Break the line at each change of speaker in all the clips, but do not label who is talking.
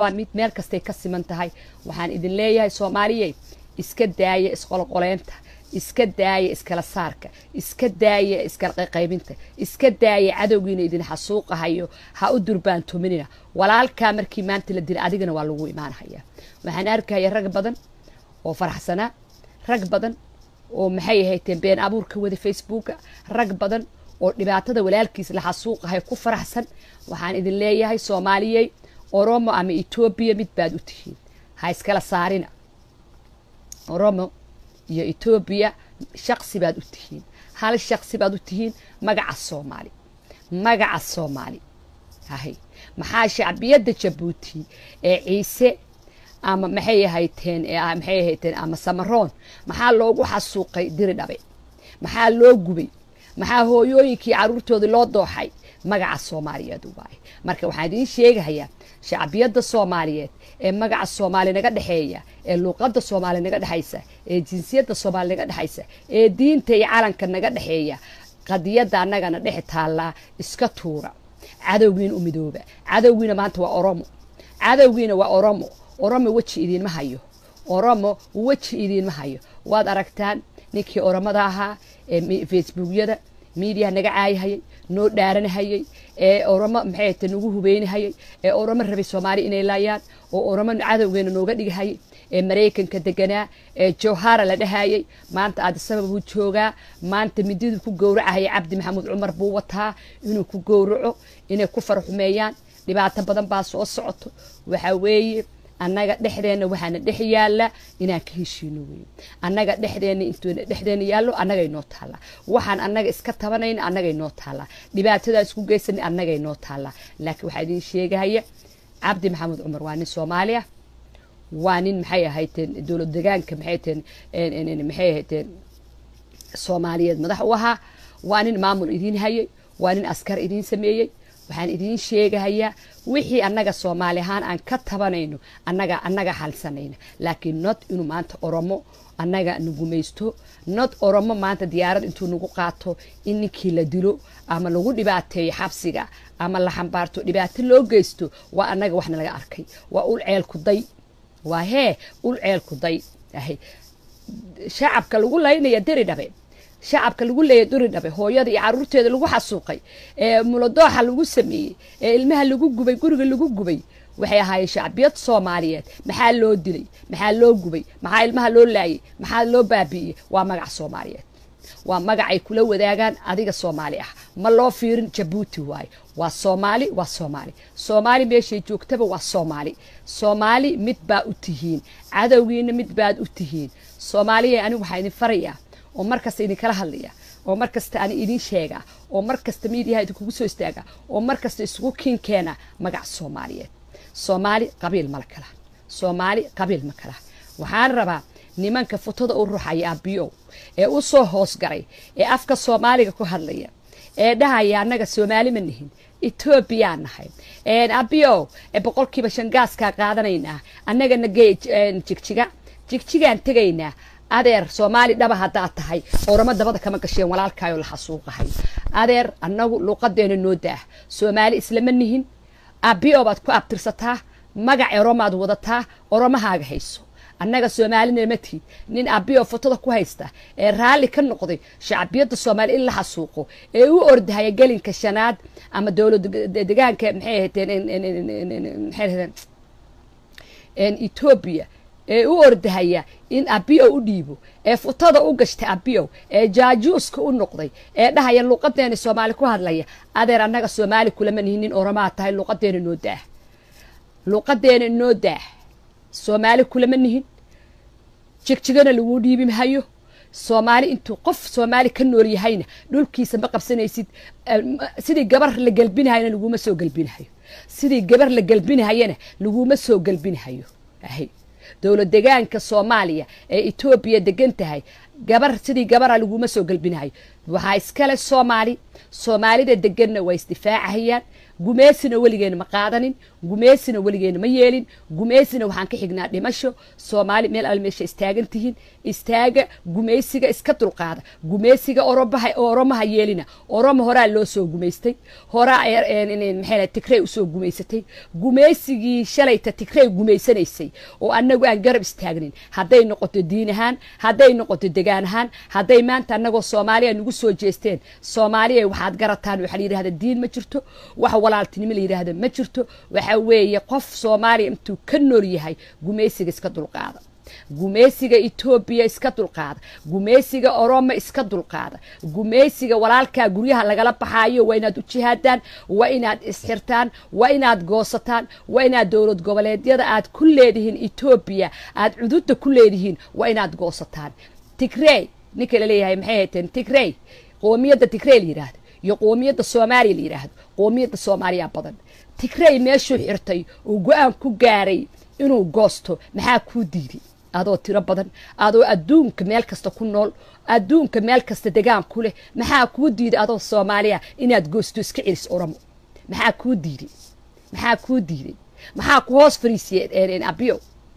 mid meel kastay ka siman tahay waxaan idin leeyahay soomaaliyey iska daaya isqolqoleynta iska daaya iskala saarka iska daaya iskala qayqaybinta iska daaya cadowgiina idin xasuuqahayo ha u durbaantuminina walaalkaa markii maanta la dila adigana waa lagu imaanhayaa waxaan arkaya rag badan oo faraxsanaa rag badan oo maxay ahayteen been abuurka wada facebooka rag badan oo dhibaatada walaalkiis la xasuuqahay ku faraxsan waxaan idin leeyahay soomaaliyey oromo ama etoobiya mid baad u tihiin ha iskala saarina oromo iyo etoobiya shaqsi baad u tihiin hal shaqsi baad u tihiin magaca soomaali magaca soomaali hahay maxaa shacbiyadda jabuuti ee ciise ama maxay ahayteen maxay ahayteen ama samaroon maxaa loogu xasuuqay diri dhabe maxaa loo gubay maxaa hooyooyinkii caruurtoodii loo dooxay magaca soomaaliyeed waaye marka waxaan idiin sheegahayaa shacbiyadda soomaaliyeed ee magaca soomaali naga dhexeeya ee luuqadda soomaali naga dhexaysa ee jinsiyadda soomaali naga dhexaysa ee diinta iyo calanka naga dhexeeya qadiyadda annagana dhex taallaa iska tuura cadowgiina u midooba cadowgiina maanta waa oromo cadowgiina waa oromo oromo weji idiinma hayo oromo weji idiinma hayo waad aragtaan ninkii oromada ahaa ee facebookyada miidiyaha naga caayahayay noo dhaaranahayay ee oromo maxay ta nagu hubeynahayay ee oromo rabay soomaali inay laayaan oo oromo cadowgeena nooga dhigahayay ee maraykanka deganaa ee jowhara la dhahayay maanta aadisaba buu joogaa maanta mididuu ku gowracahaya cabdi maxamuud cumar buu wataa inuu ku gowraco inay ku farxumeeyaan dhibaato badan baa soo socoto waxaa weeye annaga dhexdeenna waxaana dhex yaalla inaan ka heshiino weeye annaga dhexdeenna intuuna dhexdeenna yaallo annagay noo taallaa waxaan annaga iska tabanayna annagay noo taallaa dhibaatadaa isku geysanay annagay noo taallaa laakiin waxaa idiin sheegahaya cabdi maxamuud cumar waa nin soomaali ah waa nin maxay ahayteen dowlad degaanka maxay teen maxay ahayteen soomaaliyeed madax u ahaa waa nin maamul idiin hayay waa nin askar idiin sameeyey waxaan idiin sheegahayaa wixii annaga soomaali ahaan aan ka tabanayno annaga annaga halsanayna laakiin not inuu maanta oromo annaga nagumaysto not oromo maanta diyaarad intuu nagu qaato in ninkii la dilo ama lagu dhibaateeyo xabsiga ama la xambaarto dhibaato loo geysto waa annaga waxna laga arkay waa ul ceelku day waa hee ul ceelku day ahay shacabka lagu laynaya deri dhabe shacabka lagu leeya duri dhabe hooyada iyo caruurteeda lagu xasuuqay ee muladooxa lagu sameeyey ee ilmaha lagu gubay guriga lagu gubay waxay ahaayeen shacbiyad soomaaliyeed maxaa loo dilay maxaa loo gubay maxaa ilmaha loo laayay maxaa loo baabi'iyey waa magac soomaaliyeed waa magacay kula wadaagaan adiga soomaali ah ma loo fiirin jabuuti waaye waa soomaali waa soomaali soomaali meeshay joogtaba waa soomaali soomaali mid baa u tihiin cadowgiina mid baad u tihiin soomaaliya anigu waxaa idin farayaa oo mar kasta idinkala hadlaya oo mar kasta ani idin sheega oo mar kasta miidiyaha idinkugu soo istaaga oo mar kasta isugu kiinkeena magac soomaaliyeed soomaali qabiil mala kala soomaali qabiil ma kala waxaan rabaa nimanka futada u ruxaya abiyow ee u soo hoosgaray ee afka soomaaliga ku hadlaya ee dhahaya annaga soomaali ma nihin etoobiyaan nahay abiyow boqolkiiba shangaaskaa qaadanaynaa annagana gey jigjiga jigjigaan tegaynaa adeer soomaali dhaba haddaad tahay oramo dabada kama gasheen walaalkaayoo la xasuuqahay adeer annagu luuqadeena noo daah soomaali islama nihin abio baad ku abtirsataa magac oromaad wadataa oromahaaga hayso annaga soomaalina ma tihid nin abio fotada ku haysta ee raalli ka noqday shacbiyadda soomaali in la xasuuqo ee u ordahaya gelinka shanaad ama dowlad degaanka maxay ahaydeen etoobiya ee u ordahaya in abiyow u dhiibo ee futada u gashtay abiyow ee jaajuuska u noqday ee dhahaya luuqadeena soomaali ku hadlaya adeer annaga soomaali kulama nihin nin oromaa tahay luuqadeena noo daah luuqadeena noo daah soomaali kulama nihin jigjigana laguu dhiibi mahayo soomaali intuu qof soomaali ka nool yahayna dhulkiisa ma qabsanaysid sidii gabar la gelbinahayana laguma soo gelbinahayo sidii gabar la gelbinahayana laguma soo gelbinahayo ahay dowlad degaanka soomaaliya ee etoobiya degan tahay gabar sidii gabara laguma soo gelbinahayo waxaa iskale soomaali soomaalida deganna waa isdifaacahayaan gumeysina weligeena ma qaadanin gumeysina weligeena ma yeelin gumeysina waxaan ka xignaa dhimasho soomaali meel al meesha istaagan tihiin istaaga gumeysiga iska dulqaada gumeysiga orobaha oromaha yeelina oroma horaa loo soo gumaystay horaa maxay tigrey usoo gumaysatay gumeysigii shalayta tigrey gumaysanaysay oo annagu aan garab istaagnin hadday noqoto diin ahaan hadday noqoto degaan ahaan hadday maanta annagoo soomaaliya nagu soo jeesteen soomaaliya waxaad garataan waxaa la yidhahda diin ma jirto wax walaaltinimo la yidhahda ma jirto waxa weeye qof soomaaliya intuu ka nool yahay gumeysiga iska dulqaada gumeysiga etoobiya iska dulqaada gumeysiga oromo iska dulqaada gumeysiga walaalkaa guryaha lagala baxaayo waa inaad u jihaadaan waa inaad isxirtaan waa inaad goosataan waa inaad dowlad goboleedyada aad ku leedihiin etoobiya aad cududda ku leedihiin waa inaad goosataan tigrey ninka laleeyahay maxay hayteen tigrey qoomiyadda tigrey la yidhaahdo iyo qoomiyadda soomaaliya la yidhaahdo qoomiyadda soomaaliya badan tigrey meeshuu xirtay uu go-aan ku gaaray inuu goosto maxaa kuu diiday adoo tiro badan adoo adduunka meel kasta ku nool adduunka meel kasta degaan ku leh maxaa kuu diiday adoo soomaaliya inaad goosto iska celis oromo maxaa kuu diiday maxaa kuu diiday maxaa ku hoos fariisiyeen abiyow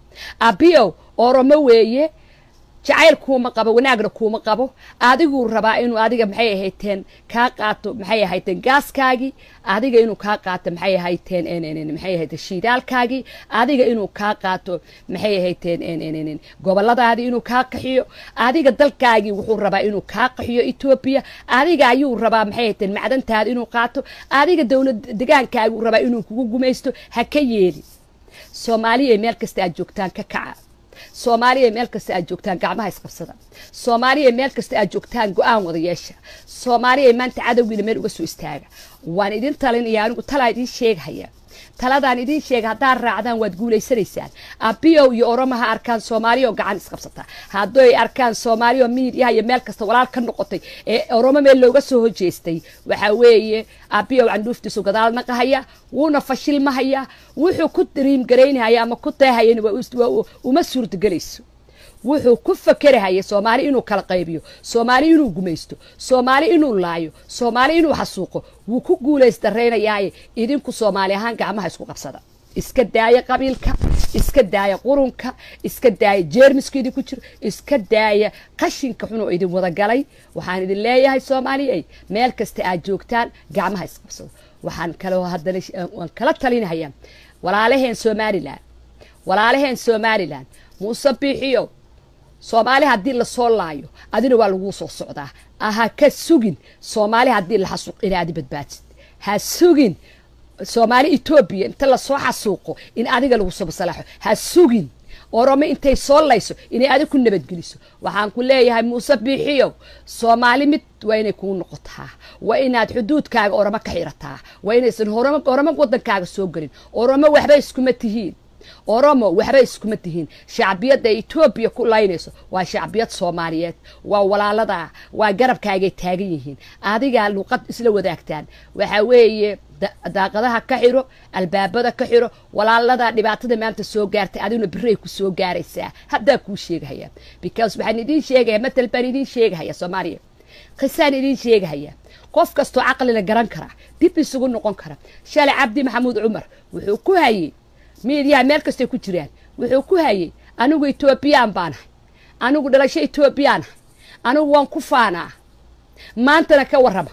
abiyow oromo weeye jacayl kuuma qabo wanaagna kuuma qabo adiguu rabaa inuu adiga maxay ahayteen kaa qaato maxay ahayteen gaaskaagii adiga inuu kaa qaato maxay ahayteen maxay ahayteen shiidaalkaagii adiga inuu kaa qaato maxay ahayteen goboladaadii inuu kaa qaxiyo adiga dalkaagii wuxuu rabaa inuu kaa qaxiyo etoobiya adiga ayuu rabaa maxay ahayteen macdantaada inuu qaato adiga dowlad degaankaaguu rabaa inuu kugu gumaysto ha ka yeelin soomaaliya meel kasta aad joogtaan ka kaca soomaaliya meel kasta aad joogtaan gacmaha isqabsada soomaaliya meel kasta aad joogtaan go-aan wada yeesha soomaaliya maanta cadowgiina meel uga soo istaaga waan idin talinaya anigu talaa idiin sheegahaya taladaan idiin sheega haddaad raacdaan waad guulaysanaysaan abiyow iyo oromo ha arkaan soomaaliya oo gacan isqabsata hadday arkaan soomaaliya oo miidiyaha iyo meel kasta walaal ka noqotay ee oromo meel looga soo hojeestay waxaa weeye abiyow candhuuftiisu gadaal naqahaya wuuna fashilmahaya wuxuu ku dariimgaraynahaya ama ku teehayana uma suurtagelayso wuxuu ku fakerahaya soomaali inuu kala qaybiyo soomaali inuu gumaysto soomaali inuu laayo soomaali inuu xasuuqo wuu ku guulaysdaraynayaaye idinku soomaali ahaan gacmaha isku qabsada iska daaya qabiilka iska daaya qurunka iska daaya jeermiska idinku jiro iska daaya qashinka xunoo idin wadagalay waxaan idin leeyahay soomaaliyey meel kasta aad joogtaan gacmaha isqabsado waxaan kaloo haddana waan kala talinhayaa walaalaheen somalilan walaalaheen somalilan muuse biixiyo soomaali haddii lasoo laayo adina waa laguu soo socdaa ha ka sugin soomaali haddii la xasuuq in aadi badbaadsid ha sugin soomaali etoobiya inta lasoo xasuuqo in adiga lagu soo masalaaxo ha sugin oromo intay soo layso inay adig ku nabadgeliso waxaan ku leeyahay muuse biixiyow soomaali mid waa inay kuu noqotaa waa inaad xuduudkaaga oromo ka xirataa waa inaysan oromo wadankaaga soo gelin oromo waxba iskuma tihiin oromo waxba iskuma tihiin shacbiyadda etoobiya ku laynayso waa shacbiyad soomaaliyeed waa walaaladaa waa garabkaagay taagan yihiin adigaa luuqad isla wadaagtaan waxaa weeye daaqadaha ka xiro albaabada ka xiro walaaladaa dhibaatada maanta soo gaartay adiguna biray ku soo gaaraysaa haddaa kuu sheegahaya because waxaan idiin sheegaya matal baan idiin sheegahaya soomaaliya qisaan idiin sheegahaya qof kastoo caqlila garan kara dib isugu noqon kara shalay cabdi maxamuud cumar wuxuu ku hayey miidiyaha meel kastay ku jiraan wuxuu ku hayey anigu etoobiyaan baanahay anigu dhalasho etoobiyaanahay anigu waan ku faanaa maantana ka warrama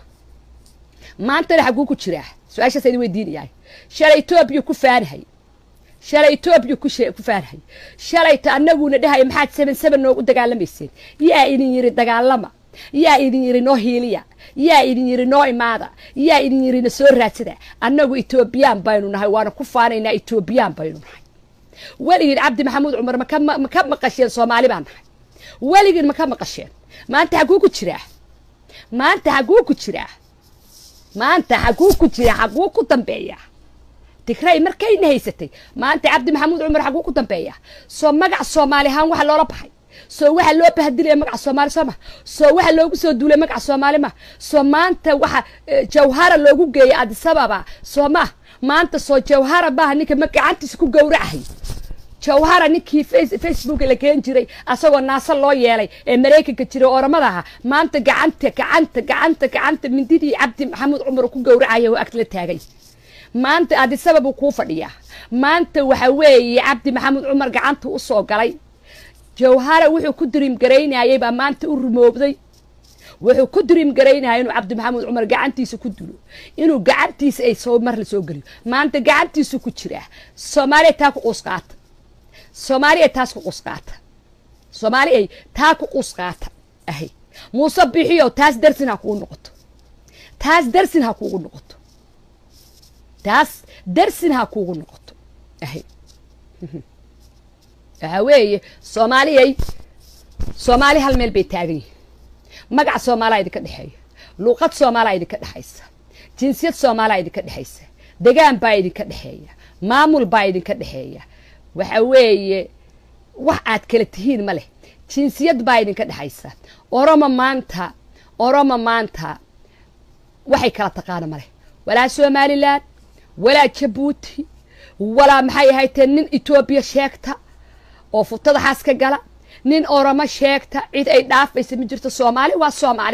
maantana xaguu ku jiraa su-aashaas idin weydiinayahay shalay etoobiya ku faanahay shalay etoobiya ku faanahay shalayta anaguna dhahaya maxaad seven seven noogu dagaalamayseen yaa idin yiri dagaalama yaa idin yiri noo hiiliya yaa idin yiri noo imaada yaa idin yiri na soo raadsada annagu etoobiyaan baynu nahay waana ku faanaynaa etoobiyaan baynu nahay weligiin cabdi maxamuud cumar maka maqasheen soomaali baan nahay weligiin maka maqasheen maanta xaguu ku jiraa maanta xaguu ku jiraa maanta xaguu ku jiraa xaguu ku dambeeya tigray markayna haysatay maanta cabdi maxamuud cumar xaguu ku dambeeya soo magac soomaali ahaan waxa loola baxay soo waxa loo bahadilaya magaca soomaali soo ma soo waxa loogu soo duulay magaca soomaali ma soo maanta waxa jawhara loogu geeyay adisababa soo ma maanta soo jawhara maaha ninka ma gacantiisa ku gowracahay jawhara ninkii facebook la keen jiray asagoo naasa loo yeelay ee maraykanka jiray oramada aha maanta gacanta gacanta gacanta gacanta mindidii cabdi maxamuud cumar ku gowracaya oo ag la taagay maanta adisaba buu kuu fadhiyaa maanta waxa weeye cabdi maxamed cumar gacanta u soo galay jawhara wuxuu ku diriim garaynayay baa maanta u rumoobday wuxuu ku diriim garaynaya inuu cabdi maxamed cumar gacantiisa ku dilo inuu gacantiisa ay soo mar la soo geliyo maanta gacantiisu ku jiraa soomaaliya taa ku qusqaata soomaali ay taas ku qusqaata soomaali ay taa ku qusqaata ahay muuse bixiyo taas darsin ha kugu noqoto taas darsin ha kuugu noqoto taas darsin ha kuugu noqoto ahay waxaa weeye soomaaliyay soomaali hal meel bay taagan yihin magac soomaalaa idinka dhexeeya luuqad soomaalaa idinka dhexaysa jinsiyad soomaalaa idinka dhexaysa degaan baa idinka dhexeeya maamul baa idinka dhexeeya waxa weeye wax aad kala tihiin ma leh jinsiyad baa idinka dhexaysa oromo maanta oromo maanta waxay kala taqaana ma leh walaa somalilan walaa jabuuti walaa maxay ahaytee nin etoobiya sheegta oo futada xaas ka gala nin oromo sheegta cid ay dhaafaysa ma jirto soomaali waa soomaali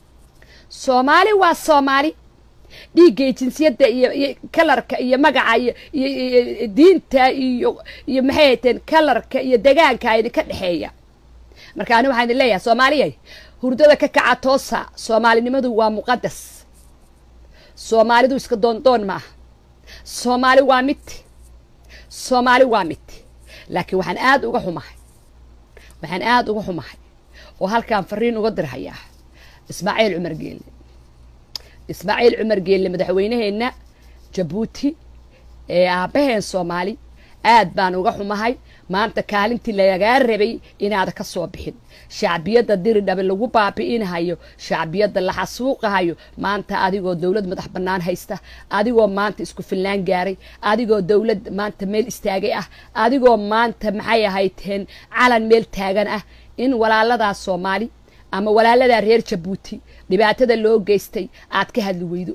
soomaali waa soomaali dhiiggay jinsiyadda iyo iyo kalarka iyo magaca iyo iyo diinta iyo iyo maxay hayteen kalarka iyo degaanka idinka dhexeeya marka ani waxaan idin leeyahay soomaaliyay hurdada ka kaca toosa soomaalinimadu waa muqadas soomaalidu iska doondoon maaha soomaali waa mid soomaali waa mid laakiin waxaan aada uga xumahay waxaan aada uga xumahay oo halkaan fariin uga dirhayaa ismaaciil cumar geelle ismaaciil cumar geelle madaxweyneheenna jabuuti ee aabbaheen soomaali aad baan uga xumahay maanta kaalintii lagaa rabay inaada ka soo bixin shacbiyadda diridhabe lagu baabi'inahayo shacbiyadda la xasuuqahayo maanta adigoo dowlad madax bannaan haysta adigoo maanta isku filnaan gaaray adigoo dowlad maanta meel istaagay ah adigoo maanta maxay ahayteen calan meel taagan ah in walaaladaa soomaali ama walaaladaa reer jabuuti dhibaatada loo geystay aad ka hadli weydo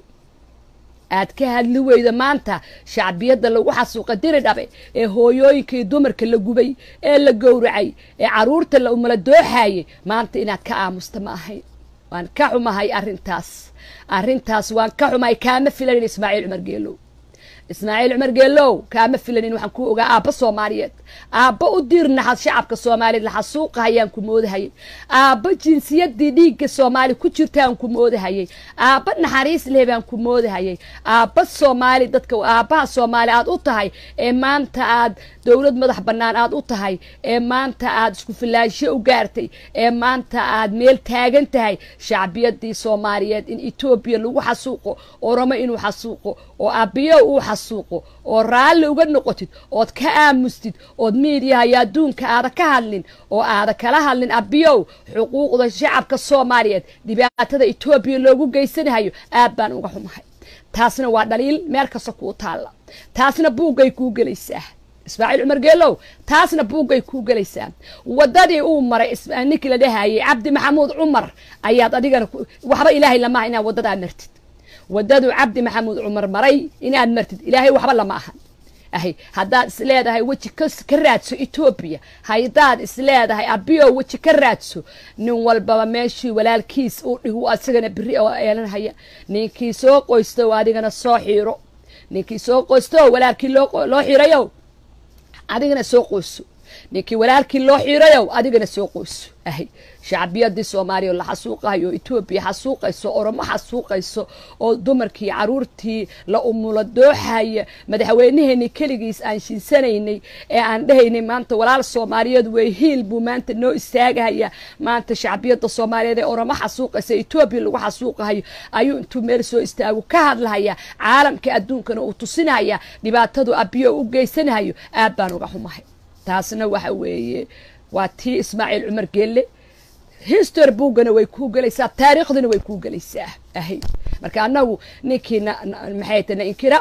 aad ka hadli weydo maanta shacbiyadda lagu xasuuqa diri dhabe ee hooyooyinka iyo dumarka la gubay ee la gowracay ee caruurta la umala dooxaayay maanta inaad ka aamusta ma ahayn waan ka xumahay arrintaas arrintaas waan ka xumahay kaama filanin ismaaciil cumar geelow ismaaciil cumar geelow kaama filanin waxaan ku ogaa aabba soomaaliyeed aabba u diirnaxad shacabka soomaaliyeed la xasuuqahayaan ku moodahayay aabba jinsiyadii dhiigga soomaali ku jirtaan ku moodahayay aabba naxariis leh baan ku moodahayay aabba soomaali dadka aabbaha soomaali aad u tahay ee maanta aad dowlad madax bannaan aad u tahay ee maanta aad isku filaansho u gaartay ee maanta aad meel taagan tahay shacbiyadii soomaaliyeed in etoobiya lagu xasuuqo oromo inuu xasuuqo oo aabbiyo uu xasuuqo oo raalli uga noqotid ood ka aamustid ood miidiyaha iyo adduunka aada ka hadlin oo aada kala hadlin abiyow xuquuqda shacabka soomaaliyeed dhibaatada etoobiya loogu geysanahayo aad baan uga xumahay taasna waa dhaliil meel kasta kuu taalla taasna buuggay kuu gelaysaa ismaaciil cumar geelow taasna buuggay kuu gelaysaa waddadii uu maray ninkii la dhahayay cabdi maxamuud cumar ayaad adigana waxba ilaahay lamaha inaad waddadaa martid waddaduu cabdi maxamuud cumar maray inaad martid ilaahay waxba lama ahan ahay haddaad is leedahay weji ka raadso etoobiya haddaad is leedahay abiyo weji ka raadso nin walbaba meeshii walaalkiis uu dhigu asagana beri oo eelanhaya ninkii soo qoysto adigana soo xiiro ninkii soo qoysto walaalkii loo xiirayo adigana soo qoyso ninkii walaalkii loo xiirayow adigana soo qoyso ahay shacbiyadii soomaaliya oo la xasuuqayo oo etoobiya xasuuqayso oromo xasuuqayso oo dumarkii caruurtii la umulo dooxaya madaxweyneheenii keligiis aan shinsanaynay ee aan dhahaynay maanta walaal soomaaliyeed wey hiil buu maanta noo istaagahaya maanta shacbiyadda soomaaliyeed ee oromo xasuuqaysa etoobiya lagu xasuuqahayo ayuu intuu meel soo istaago ka hadlahaya caalamka adduunkana uu tusinaya dhibaatadu abiyo u geysanahayo aad baan uga xumahay taasna waxa weeye waa tii ismaaciil cumar geelle history buuggana way kuu gelaysaa taariikhdina way kuu gelaysaa ahay marka annagu ninkii maxay ta na inkira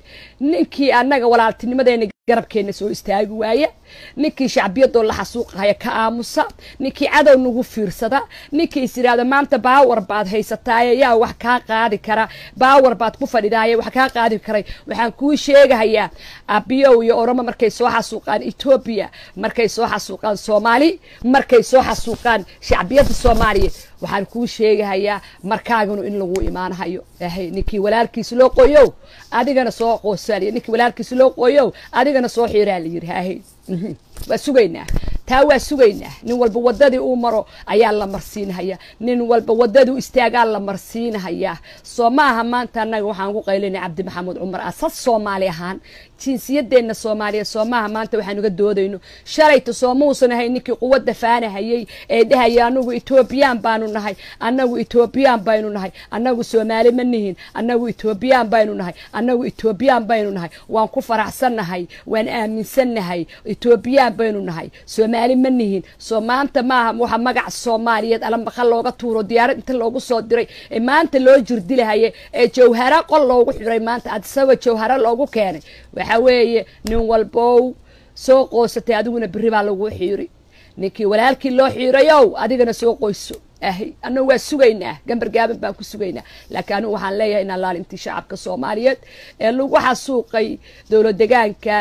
ninkii annaga walaaltinimadeena garabkeenna soo istaagi waaya ninkii shacbiyadoo la xasuuqahaya ka aamusa ninkii cadow nagu fiirsada ninkii is yidhaahdo maanta baawar baad haysataaye yaa wax kaa qaadi kara baawar baad ku fadhidaaye wax kaa qaadi karay waxaan kuu sheegahayaa abiyow iyo oromo markay soo xasuuqaan etoobiya markay soo xasuuqaan soomaali markay soo xasuuqaan shacbiyadda soomaaliya waxaan kuu sheegahayaa markaaganu in lagu imaanhayo ahay ninkii walaalkiis loo qoyow adigana soo qoosaliy ninkii walaalkiis loo qoyow adigana soo xiiraa la yidhi ahay waa sugaynaa taa waa sugaynaa nin walba wadadii uu maro ayaa la marsiinhayaa nin walba wadadii istaagaa la marsiinhayaa soo ma aha maanta annaga waxaan ku qaylinay cabdi maxamuud cumar asad soomaali ahaan jinsiyadeenna soomaaliya soo maaha maanta waxaan uga doodayno shalayta soo muusan ahay ninkii quwadda faanahayey ee dhahaya anagu etoobiyaan baanu nahay annagu etoobiyaan baynu nahay annagu soomaali ma nihin annagu etoobiyaan baynu nahay annagu etoobiyaan baynu nahay waan ku faraxsannahay waan aaminsannahay etoobiyaan baynu nahay soomaali ma nihin soo maanta maaha waxa magac soomaaliyeed alambaqa looga tuuro diyaarad inta loogu soo diray ee maanta loo jirdilahaye ee jawhara qol loogu xiray maanta adisaba jawhara loogu keenay waxa weeye nin walbow soo qoosatay adiguna berri baa lagu xiiri ninkii walaalkii loo xiirayow adigana soo qoyso ahy annagu waa sugaynaa gambar gaaban baan ku sugaynaa laakiin anigu waxaan leeyahay in alaalintii shacabka soomaaliyeed ee lagu xasuuqay dowlad degaanka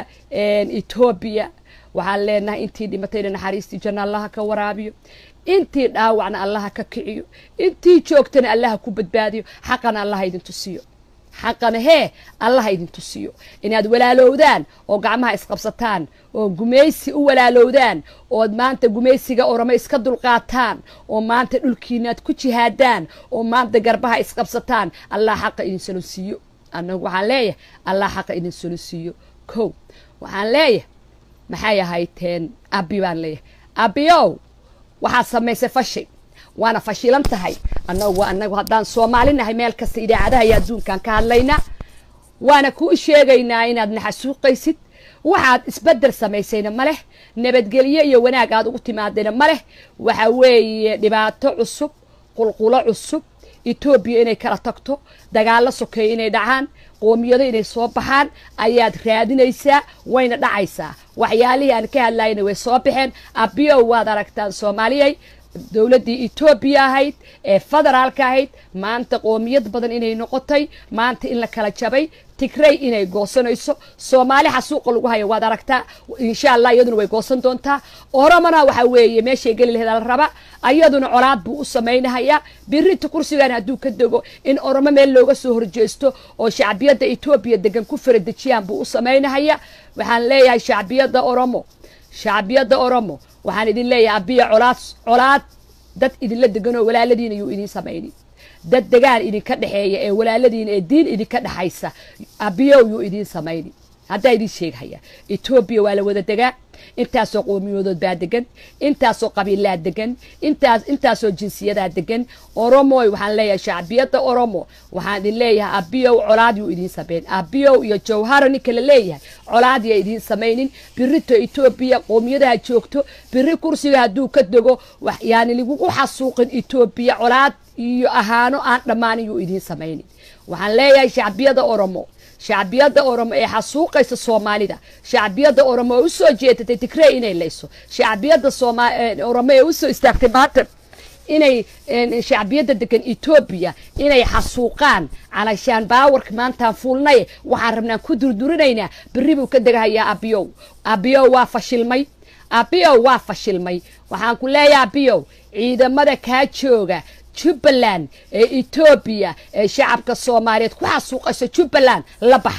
etoobiya waxaan leenahay intii dhimatayna naxariistii janna allaha ka waraabiyo intii dhaawacna allaha ka kiciyo intii joogtana allaha ku badbaadiyo xaqana allaha idin tusiyo xaqana hee allaha idin tusiyo inaad walaalowdaan oo gacmaha isqabsataan oo gumaysi u walaalowdaan ood maanta gumaysiga oramo iska dulqaataan oo maanta dhulkiinaad ku jihaadaan oo maanta garbaha isqabsataan allah xaqa idin solonsiiyo annagu waxaan leeyahay allah xaqa idin solonsiiyo kow waxaan leeyahay maxay ahayteen abi baan leeyahay abiyow waxaad samaysay fashi waana fashilan tahay annagu annagu haddaan soomaali nahay meel kasta idaacadaha iyo adduunkaan ka hadlaynaa waana kuu sheegaynaa inaad naxasuuqaysid waxaad isbedel samaysayna ma leh nabadgelyo iyo wanaag aad ugu timaadayna ma leh waxa weeye dhibaato cusub qulqulo cusub etoobiya inay kala tagto dagaallo sokeeya inay dhacaan qoomiyado inay soo baxaan ayaad raadinaysaa wayna dhacaysaa waxyaalihii aan ka hadlayna way soo baxeen abiyow waad aragtaan soomaaliyay dowladdii etoobiya ahayd ee federaalka ahayd maanta qoomiyad badan inay noqotay maanta in la kala jabay tigrey inay goosanayso soomaali xasuuqa lagu hayo waad aragtaa insha allah iyaduna way goosan doontaa oromona waxa weeye meeshay geli laheed la raba ayaduna colaad buu u samaynahayaa birinta kursigan hadduu ka dego in oromo meel looga soo horjeesto oo shacbiyadda etoobiya degan ku faradejiyaan buu u samaynahayaa waxaan leeyahay shacbiyadda oromo shacbiyadda oromo waxaan idin leeyahay abiya colaad colaad dad idinla deganoo walaaladiina yuu idiin samaynin dad degaan idinka dhexeeya ee walaaladiina ee diin idinka dhexaysa abiyow yuu idiin samayni haddaa idiin sheegahaya etoobiya waa la wada degaa intaasoo qoomiyoodood baa degan intaasoo qabiilaa degan intaas intaasoo jinsiyadaa degan oromoy waxaan leeyahay shacbiyadda oromo waxaan idin leeyahay abiyow colaad yuu idiin samayn abiyow iyo jawhara ninka la leeyahay colaad ya idiin samaynin birito etoobiya qoomiyadaha joogto biri kursiga hadduu ka dego yaani lagugu xasuuqin etoobiya colaad iyo ahaano aan dhammaanin yuu idiin samaynin waxaan leeyahay shacbiyada oromo shacbiyadda oromo ee xasuuqaysa soomaalida shacbiyadda oromo ee usoo jeedatay tigrey inay layso shacbiyadda oromo ee usoo istaagtay maanta inay shacbiyadda degan etoobiya inay xasuuqaan calashaan baawarka maantaan fuulnaye waxaan rabnaan ku durdurinaynaa berri buu ka degahayaa abiyow abiyow waa fashilmay abiyow waa fashilmay waxaan ku leeyahay abiyow ciidamada kaa jooga jubbaland ee etoobiya ee shacabka soomaaliyeed ku xasuuqaysa jubbaland la bax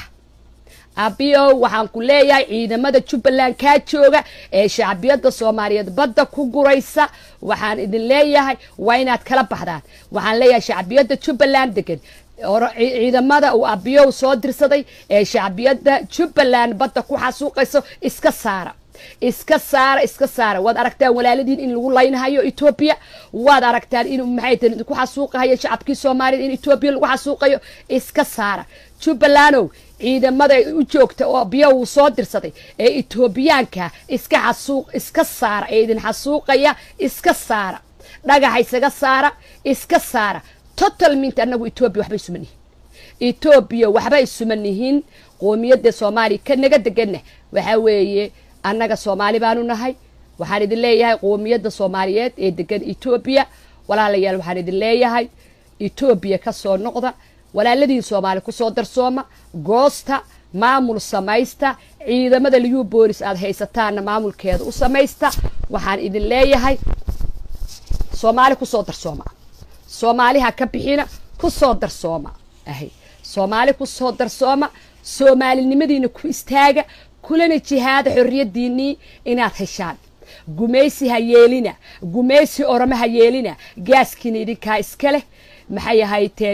abiyow waxaan ku leeyahay ciidamada jubbaland kaa jooga ee shacbiyadda soomaaliyeed badda ku guraysa waxaan idin leeyahay waa inaad kala baxdaan waxaan leeyahay shacbiyadda jubbaland degan ciidamada uu abiyow soo dirsaday ee shacbiyadda jubbaland badda ku xasuuqayso iska saara iska saara iska saara waad aragtaan walaaladiin in lagu laynahayo etoobiya waad aragtaan in maxay tahay idinku xasuuqahayo shacabkii soomaaliyed in etoobiya lagu xasuuqayo iska saara jubbalandow ciidamada u joogta oo biyo uu soo dirsaday ee etoobiyaanka iska xasuuq iska saara ee idin xasuuqaya iska saara dhagaxa isaga saara iska saara total mint annagu etoobiya waxba isuma nihin etoobiya waxba isuma nihin qoomiyadda soomaaliya ka naga deganna waxaa weeye annaga soomaali baanu nahay waxaan idin leeyahay qoomiyadda soomaaliyeed ee degan etoobiya walaalayaal waxaan idin leeyahay etoobiya ka soo noqda walaaladiin soomaali kusoo darsooma goosta maamul samaysta ciidamada liyu boolis aada haysataanna maamulkeeda u samaysta waxaan idin leeyahay soomaali kusoo darsooma soomaali ha ka bixina ku soo darsooma ahay soomaali ku soo darsooma soomaalinimadiina ku istaaga kulana jihaada xorriyaddiinnii inaad heshaan gumaysi ha yeelina gumaysi orome ha yeelina gaaskiina idinkaa iska leh maxay ahayteen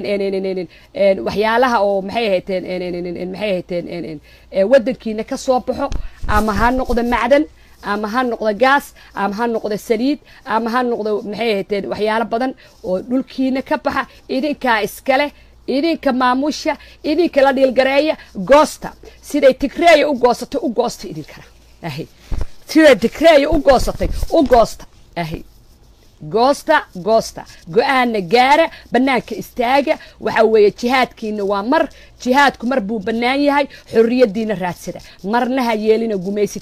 waxyaalaha oo maxay ahayteen maxay ahayteen waddankiina ka soo baxo ama ha noqdo macdan ama ha noqdo gaas ama ha noqdo saliid ama ha noqdo maxay ahayteen waxyaalo badan oo dhulkiina ka baxa idinkaa iska leh idinka maamusha idinka la dhiilgareeya goosta siday tigreeya u goosatay u goosta idinkana ahy siday tigreeya u goosatay u goosta ahy goosta goosta go-aanna gaara bannaanka istaaga waxa weeye jihaadkiina waa mar jihaadku mar buu bannaan yahay xorriyaddiina raadsada marna ha yeelina gumaysi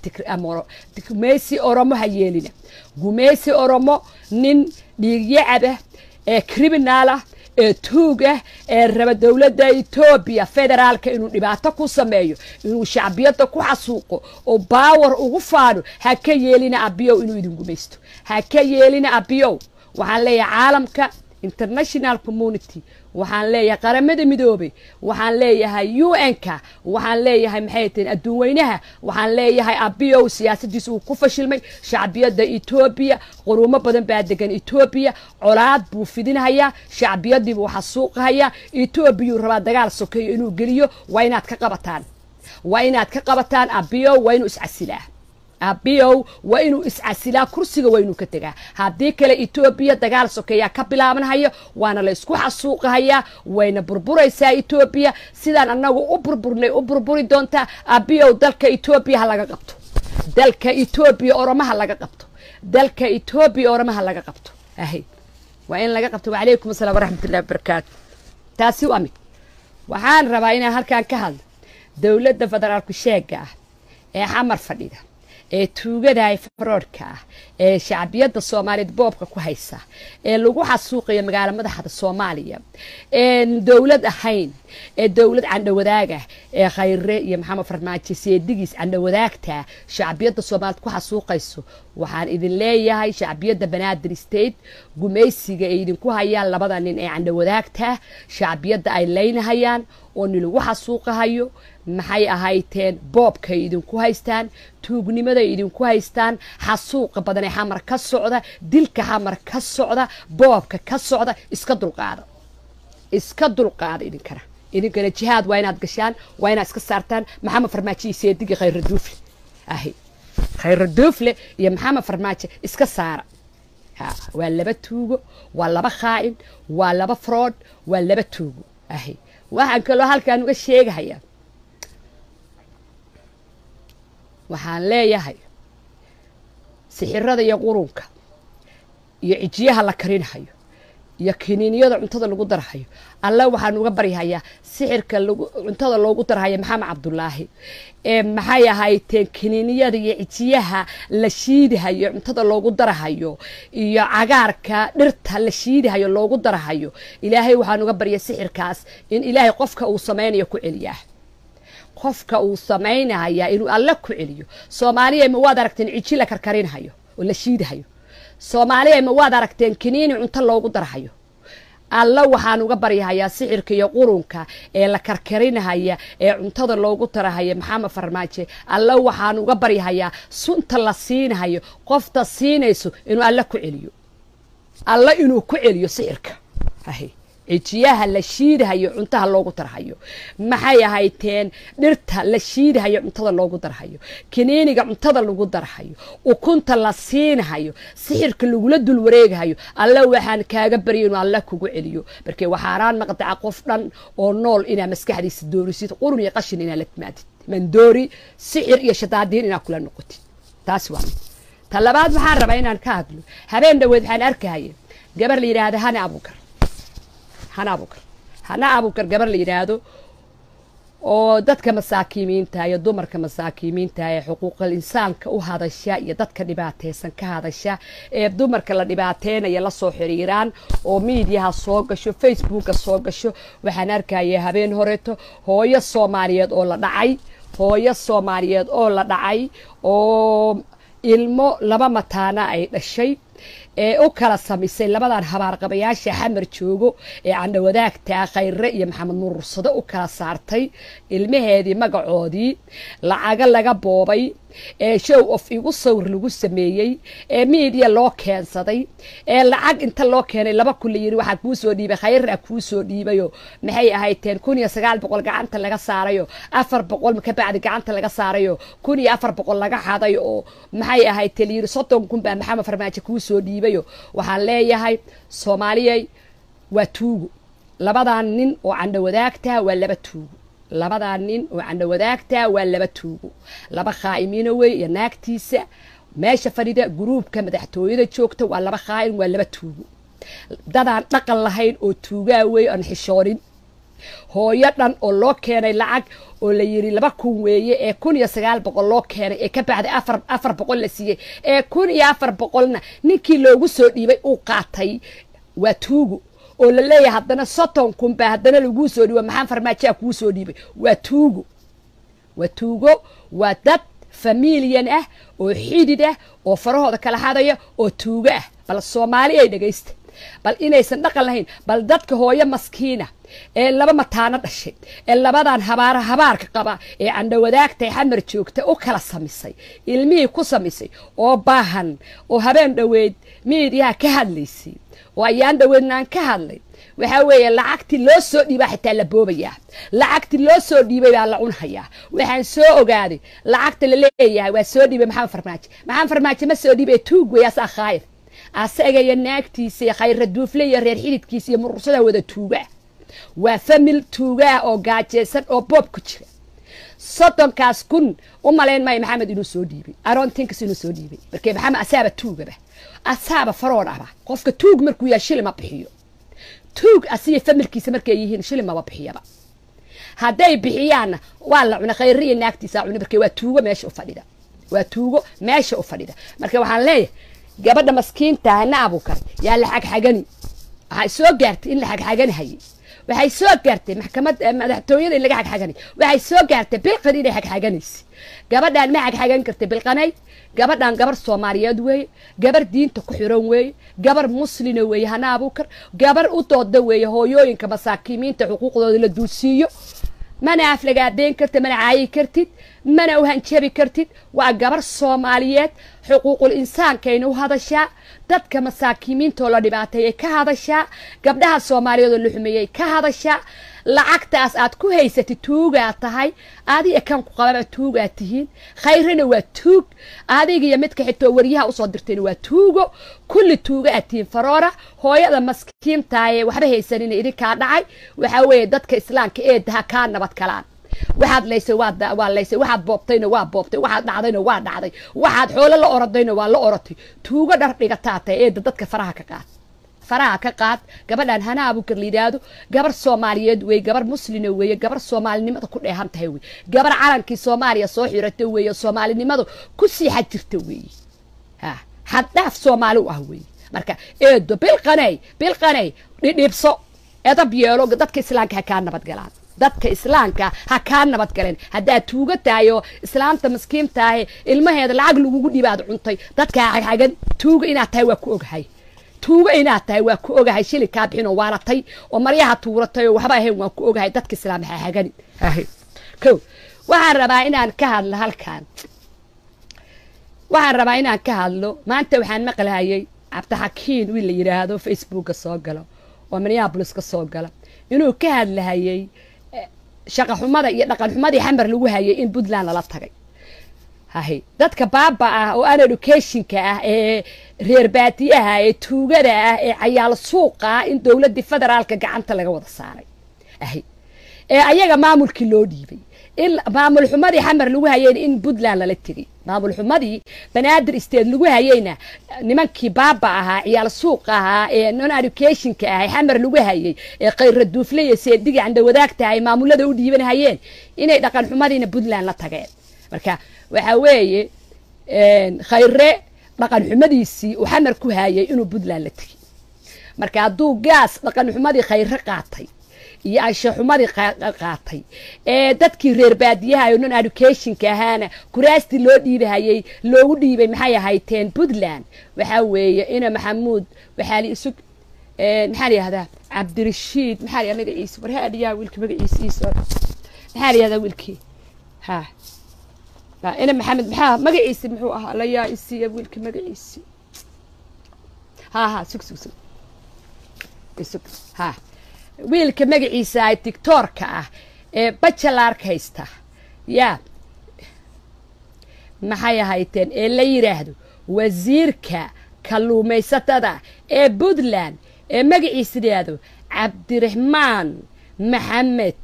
gumaysi oromo ha yeelina gumaysi oromo nin dhiigyacabah ee criminaal ah ee tuug ah ee raba dowladda etoobiya federaalka inuu dhibaato ku sameeyo inuu shacbiyadda ku xasuuqo oo baawar ugu faano ha ka yeelina abiyow inuu idin gumaysto ha ka yeelina abiyow waxaan leeyahay caalamka international community waxaan leeyahay qaramada midoobay waxaan leeyahay u n-ka waxaan leeyahay maxay tahen adduun weynaha waxaan leeyahay abiyow siyaasadiisa uu ku fashilmay shacbiyadda etoobiya quruumo badan baa degan etoobiya colaad buu fidinhayaa shacbiyadii buu xasuuqahayaa etoobiyuu rabaa dagaal sokeeyo inuu geliyo waa inaad ka qabataan waa inaad ka qabataan abiyow waa inuu iscasilaa abiyow waa inuu iscasilaa kursiga waa inuu ka tegaa haddii kale etoobiya dagaal sokeeyaa ka bilaabanhayo waana la isku xasuuqahayaa wayna burburaysaa etoobiya sidaan annagu u burburnay u burburi doontaa abiyow dalka etoobiya ha laga qabto dalka etoobiya oromaha laga qabto dalka etoobiya oromaha laga qabto ahay waa in laga qabto wacalaykum asalaam waraxmatullahi wabarakaatu taasi waa mid waxaan rabaa inaan halkaan ka hadlo dowladda federaalku sheega ah ee xamar fadhida ee tuugadahay faroodhka ah ee shacbiyadda soomaaliyeed boobka ku haysa ee lagu xasuuqayo magaalo madaxda soomaaliya een dowlad ahayn ee dowlad candhowadaagah ee khayre iyo maxamed farmaajo seedigiis candhowadaagta shacbiyadda soomaaliyeed ku xasuuqayso waxaan idin leeyahay shacbiyadda banaadir state gumaysiga ay idinku hayaan labada nin ee candhowadaagta shacbiyadda ay leynahayaan oo nin lagu xasuuqahayo maxay ahayteen boobkay idinku haystaan tuugnimaday idinku haystaan xasuuqa badan ee xamar ka socda dilka xamar ka socda boobka ka socda iska dulqaada iska dulqaada idinkana idinkana jihaad waa inaad gashaan waa inaad iska saartaan maxamed farmaajo iyo seedigi khayra duufle ahi khayra duufle iyo maxamed farmaajo iska saara ha waa laba tuugo waa laba khaa'in waa laba frood waa laba tuugo ahi waxaan kaloo halkaan uga sheegahayaa waxaan leeyahay sixirada iyo qurunka iyo cijiyaha la karinhayo iyo kiniiniyada cuntada lagu darhayo alle waxaan uga baryahayaa sixirka cuntada loogu darhayo maxamed cabdulaahi ee maxay ahayteen kiniiniyada iyo cijiyaha la shiidihayo cuntada loogu darhayo iyo cagaarka dhirta la shiidihayo loogu darhayo ilaahay waxaan uga barya sixirkaas in ilaahay qofka uu samaynayo ku celiyaa qofka uu samaynaya inuu alle ku celiyo soomaaliya ma waad aragteen ciji la karkarinhayo oo la shiidahayo soomaaliya ma waad aragteen kiniini cunto loogu darhayo alla waxaan uga baryahayaa sixirka iyo qurunka ee la karkarinahaya ee cuntada loogu tarahaya maxamed farmaajo alla waxaan uga baryahayaa sunta la siinahayo qofta siinayso inuu alle ku celiyo alla inuu ku celiyo sixirka cijiyaha la shiidahayo cuntaha loogu darhayo maxay ahayteen dhirta la shiidahayo cuntada loogu darhayo kiniiniga cuntada lagu darhayo ukunta la siinahayo sixirka lagula dul wareegahayo alle waxaan kaaga barya inuu alle kugu celiyo markee waxaaraan maqdaca qof dhan oo nool inaa maskaxdiisa doorisid qurun iyo qashin inaa la timaadid mandoori sixir iyo shadaadiin inaa kula noqotid taasi waa mid ta labaad waxaan rabaa inaan ka hadlo habeen dhaweed waxaan arkahaya gabar la yidhaahda hana abukar hana abukar hana abukar gabar la yidhaahdo oo dadka masaakiimiinta iyo dumarka masaakiimiinta ee xuquuqal insaanka u hadasha iyo dadka dhibaateysan ka hadasha ee dumarka la dhibaateynaya lasoo xiriiraan oo miidiyaha soo gasho facebooka soo gasho waxaan arkaya habeen horeeto hooyo soomaaliyeed oo la dhacay hooyo soomaaliyeed oo la dhacay oo ilmo laba mataana ay dhashay ee u kala samisay labadan habaarqabayaasha xamar joogo ee candhawadaagta khayre iyo maxamed nurursado u kala saartay ilmaheedii magacoodii lacago laga boobay ee show of igu sawir lagu sameeyey ee miidiya loo keensaday ee lacag inta loo keenay laba kun la yiri waxaa kuu soo dhiibay khayra kuu soo dhiibayo maxay ahayteen kun iyo sagaal boqol gacanta laga saarayo afar boqol ka bacdi gacanta laga saarayo kun iyo afar boqol laga xaday oo maxay ahayteen layiri soddon kun baa maxamed farmaajo kuu soo dhiibayo waxaan leeyahay soomaaliyay waa tuugo labadan nin oo candho wadaagta waa laba tuugo labadaa nin oo candho wadaagta waa laba tuugo laba khaa'imiina wey iyo naagtiisa meesha fadhida guruubka madaxtooyada joogta waa laba khaa'in waa laba tuugo dadaan dhaqan lahayn oo tuugaa wey aan xishoonin hooyo dhan oo loo keenay lacag oo la yiri laba kun weeye ee kun iyo sagaal boqol loo keenay ee ka bacday afar afar boqol la siiyey ee kun iyo afar boqolna ninkii loogu soo dhiibay uu qaatay waa tuugo oo la leeyahay haddana soddon kun baa haddana laguu soo dhiibo maxaa farmaajaa kuu soo dhiibay waa tuugo waa tuugo waa dad familiyan ah oo xidid ah oo farahooda kala hadaya oo tuugo ah bal soomaali ay dhegaysta bal inaysan dhaqan lahayn bal dadka hooyo maskiina ee laba mataano dhashay ee labadan habaara habaarka qaba ee candhowadaagtay xamar joogta u kala samisay ilmihii ku samisay oo baahan oo habeen dhoweyd miidiyaha ka hadlaysay oo ayaan dhoweydna aan ka hadlay waxaa weeye lacagtii loo soo dhiibaa xitaa la boobayaa lacagtii loo soo dhiibay baa la cunhayaa waxaan soo ogaaday lacagta la leeyahay waa soo dhiibay maxamed farmaajo maxamed farmaajo ma soo dhiibay tuug wey asaa khaayir asaga iyo naagtiisa iyo khayra duufle iyo reer xididkiisa iyo murursada wada tuugaa waa famil tuugaah oo gaajeysan oo boob ku jira soddonkaas kun u malayn maayo maxamed inuu soo dhiibay aroontinkas inuu soo dhiibay markee maxamed asaaba tuugaba asaaba faroon aba qofka tuug markuu yahay shili ma bixiyo tuug asiya familkiisa markay yihiin shili maba bixiyaba hadday bixiyaanna waa la cuna khayri iyo naagtiisa cuna markee waa tuugo meesha u fadhida waa tuugo meesha u fadhida marka waxaan leeyahay gabadha maskiinta hana abuukar yaa la xagxagani waxay soo gaartay in la xagxaganihayay waxay soo gaartay maxkamad madaxtooyada in laga xagxaganay waxay soo gaartay bilqan inay xagxaganaysa gabadhaan ma xagxagan kartay bilqanay gabadhaan gabar soomaaliyeed weeye gabar diinta ku xiran weeye gabar muslina weeye hana abuukar gabar u dooda weeye hooyooyinka masaakiimiinta xuquuqdooda la duulsiiyo mana aflagaadeyn kartid mana caayi kartid mana uhanjabi kartid waa gabar soomaaliyeed xuquuqul insaankayna u hadashaa dadka masaakiimiintoo la dhibaateeyay ka hadashaa gabdhaha soomaaliyeed oo la xumeeyey ka hadashaa lacagtaas aad ku haysatid tuugaad tahay adiga kan ku qababa tuugaad tihiin khayrana waa tuug adiga iyo midka xitoo waryaha usoo dirtayna waa tuugo kulli tuuga aad tihiin faroora hooyada maskiintaaye waxba haysanina idinkaa dhacay waxaa weeye dadka islaamka eedaha kaa nabad galaan waxaad laysay waa laysay waxaad boobtayna waa boobtay waxaad dhacdayna waa dhacday waxaad xoolo la orodayna waa la orotay tuugo dhar dhigataa tahay eedda dadka faraha ka qaad faraha ka qaad gabadhaan hana abuukar la yidhaahdo gabar soomaaliyeed weeye gabar muslina weeye gabar soomaalinimada ku dheehan tahay weye gabar calankii soomaaliya soo xirata weeye soomaalinimadu ku sii xad jirta weeye ha xaddhaaf soomaali u ah weeye marka eedo bilqaney bilqaney dhidhibso edab yeelo dadka islaamka ha kaa nabadgalaan dadka islaamka ha kaa nabad galeen haddaad tuuga tahay oo islaamta maskiintaahe ilmaheeda lacag lagugu dhibaad cuntay dadka xagxagan tuuga inaad tahay waa ku ogahay tuugo inaad tahay waa ku ogahay shili kaa bixin oo waalatay oo maryaha tuuratay oo waxba ahayn waan ku ogahay dadka islaam ha hagani ko waxaan rabaa inaan ka hadlo halkan waxaan rabaa inaan ka hadlo maanta waxaan maqlahayay cabdixakiin wiil la yidhaahdo facebooka soo galo oo minneabolis ka soo gala inuu ka hadlahayay shaqa xumada iyo dhaqan xumadii xamar lagu hayay in puntland lala tagay hahay dadka baaba ah oo an educationka ah ee reer baadiyaha ee tuugada ah ee cayaal suuqa ah in dowladdii federaalka gacanta laga wada saaray ahay ee ayaga maamulkii loo dhiibay in maamul xumadii xamar lagu hayayna in puntland lala tegay maamul xumadii banaadir state lagu hayayna nimankii baaba ahaa ciyaal suuqa ahaa ee non educationka ah ee xamar lagu hayay ee khayra duufle iyo seediga candhawadaagta ay maamulada u dhiibanhayeen inay dhaqan xumadiina puntland la tageen marka waxaa weeye khayre dhaqan xumadiisii uu xamar ku hayay inuu puntland la tegay marka hadduu gaas dhaqan xumadii khayre qaatay iyo anshaxumadii qaatay ee dadkii reer baadiyaha oo non educationka ahaana kuraastii loo dhiibahayey loogu dhiibay maxay ahayteen puntland waxaa weeye ina maxamuud waxaa li isug maxaa la yihahdaa cabdirashiid maxaa la yihahdaa magaciisa warhaadhiyaa wiilka magaciisiisa maxaa la yihahdaa wiilkii ha ina maxamed maxaa magaciisi muxuu ahaa layaa isiiya wiilka magaciisi ha ha sug sug sug isug ha wiilka magaciisa ah tictorka ah ee bajalarka haysta yaa maxay ahayteen ee la yidhaahdo wasiirka kalluumaysatada ee puntland ee magaciisa yidhaahdo cabdiraxmaan maxamed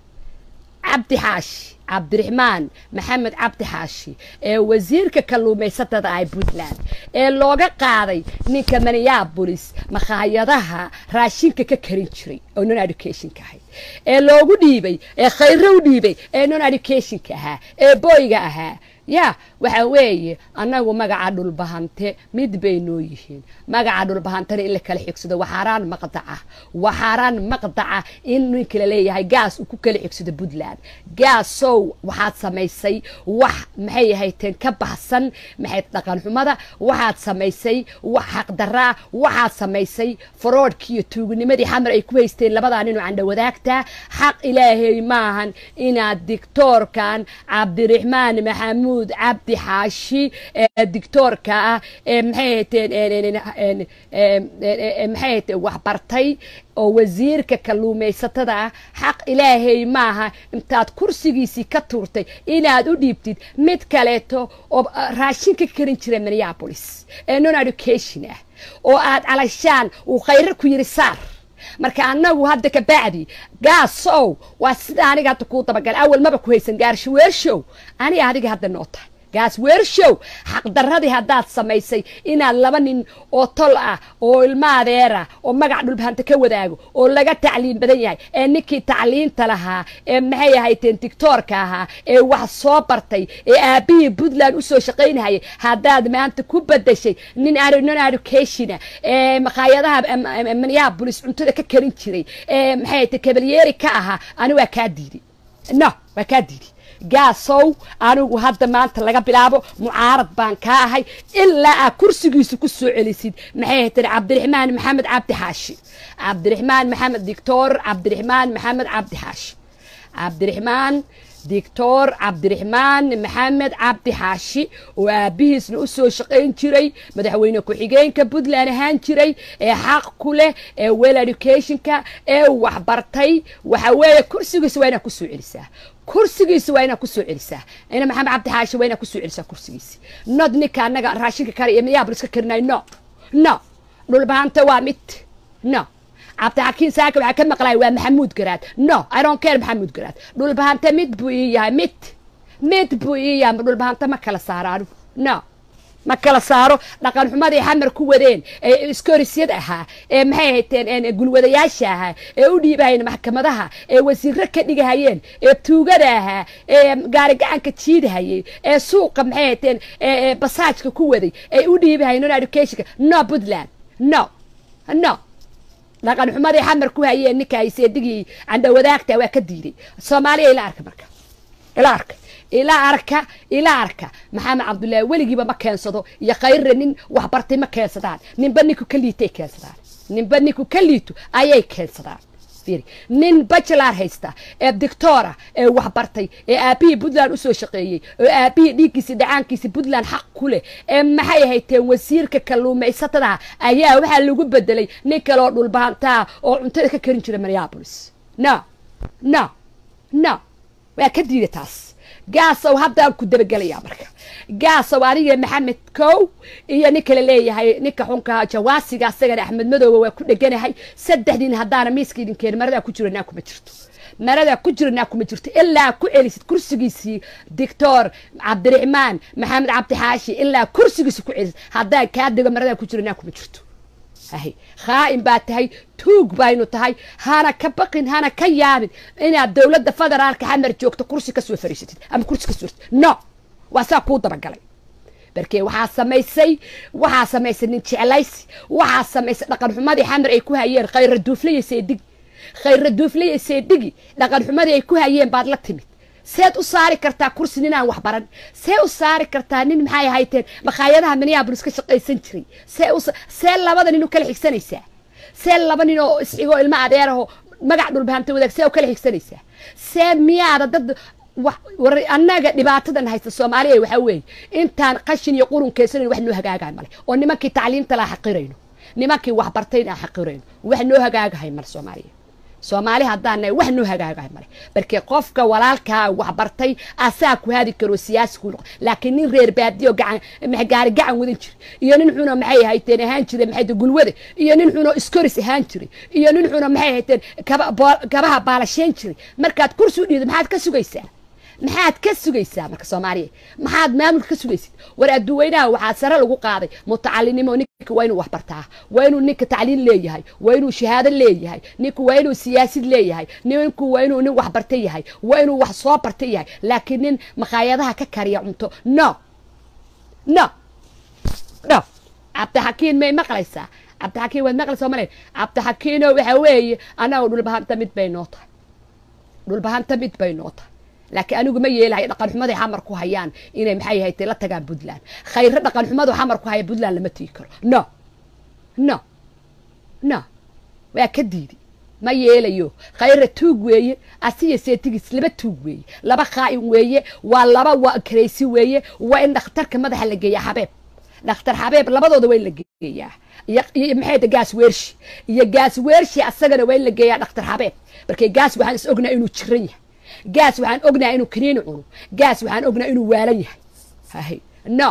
cabdi xaashi cabdiraxmaan maxamed cabdi xaashi ee wasiirka kalluumaysatada ah puntland ee looga qaaday ninka minneabolis makhaayadaha raashinka ka karin jiray oo non educationka ahayd ee loogu dhiibay ee khayro u dhiibay ee non educationka ahaa ee boyga ahaa yaa waxa weeye annagu magaca dhulbahante mid bay noo yihiin magaca dhulbahantana in la kala xigsado waxaaraan maqdaca waxaaraan maqdaca in ninka la leeyahay gaas uu ku kala xigsado puntland gaasow waxaad samaysay wax maxay ahayteen ka baxsan maxay dhaqan xumada waxaad samaysay wax xaqdaraa waxaad samaysay faroodhkii iyo tuuginimadii xamar ay ku haysteen labadaa ninoo candhawadaagta xaq ilaahay maahan inaad dictoorkan cabdiraxmaan maxamuud cabdi xaashi ee dictoorka ah ee maxay hateen maxay hateen waxbartay oo wasiirka kalluumaysatada ah xaq ilaahay maaha intaad kursigiisii ka tuurtay inaad u dhiibtid mid kaleeto oo raashin ka karin jira minneabolis ee non education ah oo aad calashaan uu khayro ku yiri saar marka annagu hadda ka bacdi gaasow waa sida aniga hadda kuu dabagalay awal maba ku haysan gaarsho weershow aniga adiga hadda noo tahay gaas weershow xaqdaradii haddaad samaysay inaad laba nin oo tol ah oo ilma adeera oo magac dhulbahanta ka wadaago oo laga tacliin badan yahay ee ninkii tacliinta lahaa ee maxay ahayteen tictoorka ahaa ee wax soo bartay ee aabihii puntland usoo shaqaynahayay haddaad maanta ku badashay nin non educationa ee makhaayadaha minneabolis cuntada ka karin jiray ee maxay ahayteen kabalyeeri ka ahaa ani waa kaa diiday no waa kaa diiday gaasow anigu hadda maanta laga bilaabo mucaarad baan kaa ahay ilaa aad kursigiisa ku soo celisid maxay hateen cabdiraxmaan maxamed cabdi xaashi cabdiraxmaan maxamed dictor cabdiraxmaan maxamed cabdi xaashi cabdiraxmaan dictor cabdiraxmaan maxamed cabdi xaashi oo aabihiisna u soo shaqayn jiray madaxweyne ku-xigeenka puntland ahaan jiray ee xaq ku leh ee well educationka ee waxbartay waxa weeye kursigiisa waa inaad ku soo celisaa kursigiisa waa inaad kusoo celisaa ina maxamed cabdi xaashi waa inaad kusoo celisaa kursigiisi nod ninka annaga raashinka kale iyo minneabolis ka karinay no no dhulbahanta waa mid no cabdixakiin saaka waxaa ka maqlaya waa maxamuud garaad no i don't care maxamuud garaad dhulbahanta mid buu ii yahay mid mid buu ii yahay dhulbahanta ma kala saaro anigu no ma kala saaro dhaqan xumadii xamar ku wadeen ee iskorisyada ahaa ee maxay hayteen gulwadayaasha ahaa ee u dhiibahayeen maxkamadaha ee wasiiro ka dhigahayeen ee tuugada ahaa ee gaari gacanka jiidahayay ee suuqa maxay hayteen basaajka ku waday ee u dhiibahayeen non educationka no puntland no no dhaqan xumadii xamar ku hayeen ninka seedigii candhawadaagta waa ka diiday soomaaliya ila arka marka ila arka ilaa arka ilaa arka maxamed cabdullaahi weligiiba ma keensado iyo khayre nin waxbartay ma keensadaan ninba ninku ka liitay keensadaan ninba ninku ka liito ayay keensadaan nin bachelar haysta ee dictora ee waxbartay ee aabihii puntland usoo shaqeeyey oo aabihii dhiiggiisi dhacaankiisi puntland xaq ku leh ee maxay hayteen wasiirka kalluumaysatada ayaa waxaa lagu bedelay nin kaleoo dhulbahantaa oo cuntada ka karin jira minneabolis no no no waa ka diida taas gaasow haddaan ku dabagelayaa marka gaasow aniga maxamed kow iyo nin kale leeyahay ninka xunka jawaasiga asagana axmed madooba waa ku dheganahay saddexdiin haddaana miiska idin keen maradaa ku jiranaa kuma jirto maradaa ku jiranaa kuma jirto ilaa ku celisid kursigiisii dictor cabdiraxmaan maxamed cabdixaashi ilaa kursigiisi ku celisid haddaan kaa dego maradaa ku jiranaa kuma jirto ahy khaa'in baa tahay tuug baynu tahay hana ka baqin hana ka yaabin inaad dowladda federaalka xamar joogto kursi ka soo fariisatid ama kursi ka soo no waa saa kuu dabagalay barkee waxaa samaysay waxaa samaysay nin jeclaysi waxaa samaysay dhaqan xumadii xamar ay ku hayeen khayra duuflaya seedig khayra duuflaya seedhigi dhaqan xumadii ay ku hayeen baad la timid seed u saari kartaa kursi nin aan wax baran see u saari kartaa nin maxay hayteen makhaayadaha minneabolis ka shaqaysan jiray see u see labada nin u kala xigsanaysaa see laba nin oo isxigoo ilmo adeeraho magac dhulbahamta wadaag see u kala xigsanaysaa see miyaada dad war annaga dhibaatadan haysta soomaaliya waxaa weeye intaan qashin iyo qurun keysanayn wax noo hagaagahay male oo nimankii tacliimta laa xaqirayno nimankii waxbartayn aan xaqirayno wax noo hagaagahay male soomaaliya soomaali haddaan nahay wax noo hagaagahay male barkee qofka walaalkaa waxbartay asaa ku hadi karo siyaasi ku noqon laakiin nin reer baadiyo gacan gaari gacan wadan jira iyo nin xuno maxay hayteen ahaan jire maxay gulwade iyo nin xuno iskoris ahaan jiray iyo nin xuno maxay hayteen gabaha baalasheyn jiray markaad kursi u dhiido maxaad ka sugaysaa maxaad ka sugaysaa marka soomaaliya maxaad maamulka ka sugaysid war adduweynaha waxaa sare lagu qaaday mutacalinimo ninka waa inuu waxbartaa waa inuu ninka tacliin leeyahay waa inuu shahaado leeyahay ninku waa inuu siyaasid leeyahay ninku waa inuu nin waxbarta yahay waa inuu wax soo barta yahay laakiin nin makhaayadaha ka kariya cunto no no no cabdixakiin may maqlaysaa cabdixakiin waad maqlaysaa male cabdixakiino waxa weeye annaga dhulbahanta mid bay noo tahay dhulbahanta mid bay noo tahay laakiin anigu ma yeelahay dhaqan xumaday xamar ku hayaan inay maxay haytay la tagaan puntland khayre dhaqan xumadu xamar ku haya puntland lama tigi karo no no no waa ka diidi ma yeelayo khayre tuug weeye asiya seetigiis laba tuug weeye laba khaa'in weeye waa laba waa karaysi weeye waa in dhakhtarka madaxa la geeyaa xabeeb dhakhtar xabeeb labadooda waa in la geeyaa iyo maxay ta gaas weershi iyo gaas weershi asagana waa in la geeyaa dhakhtar xabeeb markay gaas waxaan is ognaa inuu jiran yahay gaas waxaan ognaha inuu kaniini cuno gaas waxaan ognaha inuu waalan yahay hahay no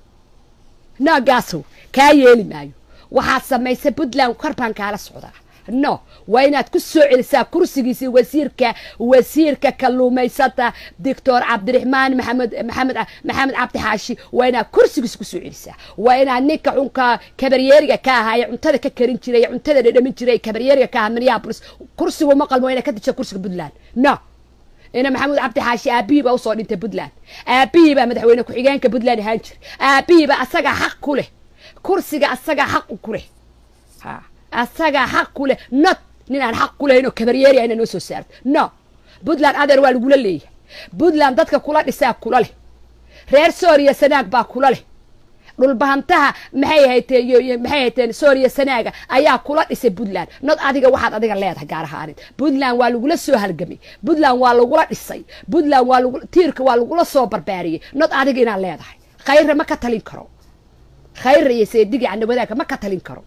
no gaasow kaa yeeli maayo waxaad samaysay puntland kor baan kaala socdaa no waa inaad ku soo celisaa kursigiisii wasiirka wasiirka kalluumaysata doctor cabdiraxmaan maxamed maxamed maxamed cabdi xaashi waa inaad kursigiisa ku soo celisaa waa inaad ninka xunka kabaryeeriga ka ahaa ee cuntada ka karin jiray ee cuntada dhadhamin jiray kabaryeeriga ka ahaa minneapolis kursigu ma qalmo waa inaad ka disha kursiga puntland no ina maxamuud cabdi xaashi aabihii baa usoo dhintay puntland aabihii baa madaxweyne ku-xigeenka puntland ahaan jira aabihii baa asagaa xaq ku leh kursiga asagaa xaq ku leh ha asagaa xaq ku leh not nin aan xaq ku lehayn oo kabaryeeriya ina noo soo saarto no puntland adeer waa lagula leeyahay puntland dadka kula dhisaa kula leh reer sooriya sanaag baa kula leh dhulbahantaha maxay hayteen maxay hayteen sooriya sanaaga ayaa kula dhisay puntland nod adiga waxaad adiga leedahay gaar ahaaneed puntland waa lagula soo halgamay puntland waa lagula dhisay puntland waa lagu tiirka waa lagula soo barbaariyey nod adiga inaad leedahay khayre ma ka talin karo khayre iyo seedigi candawadaagka ma ka talin karo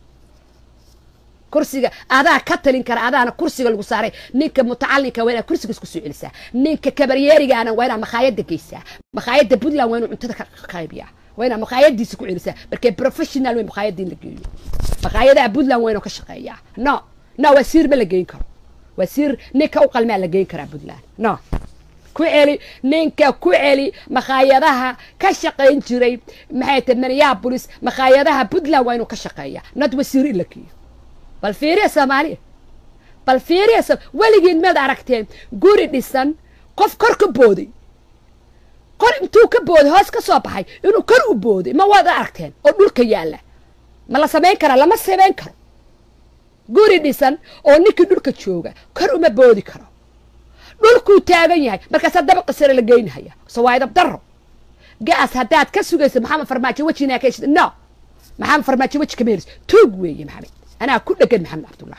kursiga adaa ka talin kara adaana kursiga lagu saaray ninka mutacalinka waa inaad kursiga isku soo celisaa ninka kabaryeerigaana waa inaad makhaayada geysaa makhaayada puntland waa inuu cuntada ka qaybiyaa waa inaad makhaayadiisa ku celisaa markee professional wey makhaayada in la geeyo makhaayadaha puntland waa inuu ka shaqeeyaa no no wasiir ma la geyn karo wasiir ninka u qalmaa la geyn karaa puntland no ku celi ninka ku celi makhaayadaha ka shaqayn jiray maxay tahay minneapolis makhaayadaha puntland waa inuu ka shaqeeyaa not wasiir in la geeyo bal fiiriya soomaaliya bal fiiriya weligiin maad aragteen guri dhisan qof kor ka booday qor intuu ka booday hoos ka soo baxay inuu kor u booday ma waad aragteen oo dhulka yaalla ma la samayn karaa lama samayn karo guri dhisan oo ninkii dhulka jooga kor uma boodi karo dhulkuu taagan yahay markaasaa dabaqa sare la geynahaya sawaayadab daro gaas haddaad ka sugayso maxamed farmaajo wejinaa ka heshid no maxamed farmaajo weji kama helis tuug weeye maxamed anaa ku dhegan maxamed cabdullah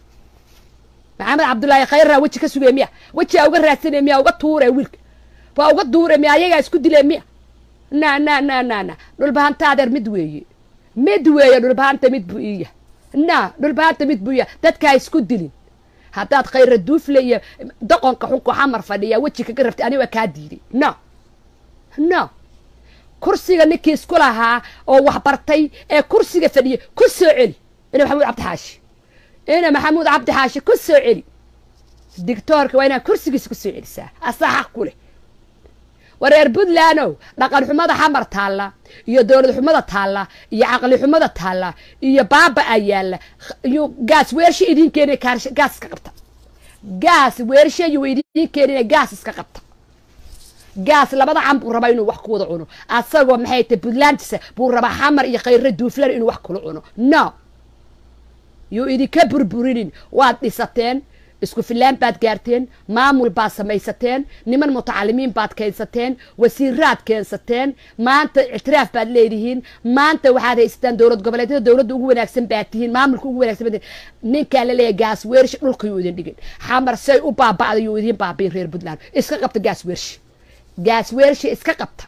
maxamed cabdullaahi khayraa weji ka sugaya miya wejiaa uga raadsanaya miya uga tuuraya wiilka waa uga duure miya ayagaa isku dilay miya na na na na na dhulbahanta adeer mid weeye mid weeye dhulbahanta mid buu iya na dhulbahanta mid buu iya dadkaa isku dilin haddaad khayra duufle iyo doqonka xunku xamar fadhiya weji kaga rabtay aniga kaa diiday no no kursiga ninkii isku lahaa oo waxbartay ee kursiga fadhiya ku soo celi ina maxamuud cabdi xaashi ina maxamuud cabdi xaashi ku soo celi dictoorka waa inaad kursigiisa ku soo celisaa asaa xaq ku leh wareer puntlandow dhaqan xumada xamar taalla iyo dowlad xumada taalla iyo caqli xumada taalla iyo baaba a yaalla iyo gaas weersha idiin keenina gaas iska qabta gaas weershayu idiin keenina gaas iska qabta gaas labada can buu rabaa inuu wax ku wada cuno asagoo maxay tahay puntlandisa buu rabaa xamar iyo khayre duuflan inuu wax kula cuno no yuu idinka burburinin waad dhisateen isku fillaan baad gaarteen maamul baad samaysateen niman mutacalimiin baad keensateen wasiiraad keensateen maanta ictiraaf baad leedihiin maanta waxaad haysataan dowlad goboleedyada dowladda ugu wanaagsan baad tihiin maamulka ugu wanaagsan baad tihiin ninkaa la leeyahay gaas weershi dhulka yuu idin dhigin xamar say u baaba'da yuu idin baabiin reer puntland iska qabta gaas weershi gaas weershi iska qabta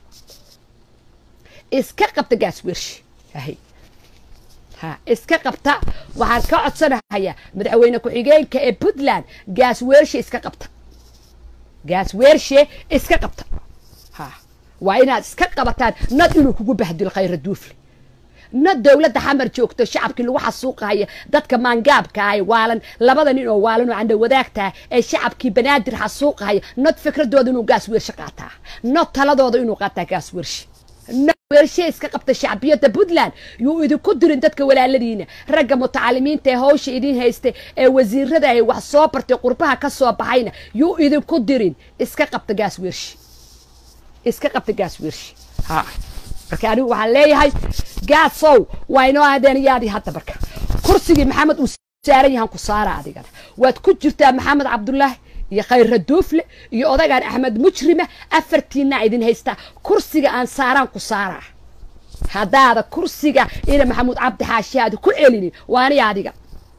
iska qabta gaas weershi ahay ha iska qabta waxaan ka codsanahayaa madaxweyne ku-xigeenka ee puntland gaas weershe iska qabta gaas weershe iska qabta ha waa inaad iska qabataan nad inuu kugu bahdilo khayra duufle nad dowladda xamar joogto shacabkii lagu xasuuqahaya dadka maangaabka ay waalan labada nin oo waalan oo candha wadaagtaha ee shacabkii banaadir xasuuqahaya nad fikradooda inuu gaas weershe qaataa nad taladooda inuu qaataa gaas weershe weershe iska qabta shacbiyadda puntland yuu idinku dirin dadka walaaladiina ragga mutacalimiinta ee hawsha idin haystay ee wasiirada ay wax soo bartay qurbaha ka soo baxayna yuu idinku dirin iska qabta gaas weershe iska qabta gaas weershe ha marka anigu waxaan leeyahay gaasow waa inoo aadeen yaadii hadda marka kursigii maxamed uu saaran yahan ku saara adigana waad ku jirtaa maxamed cabdulaahi iyo khayra duufle iyo odagaan axmed mujrima afartiinaa idin haystaa kursiga aan saaraan ku saaraa haddaada kursiga ina maxamuud cabdi xaashi aadi ku celinin waa aniga adiga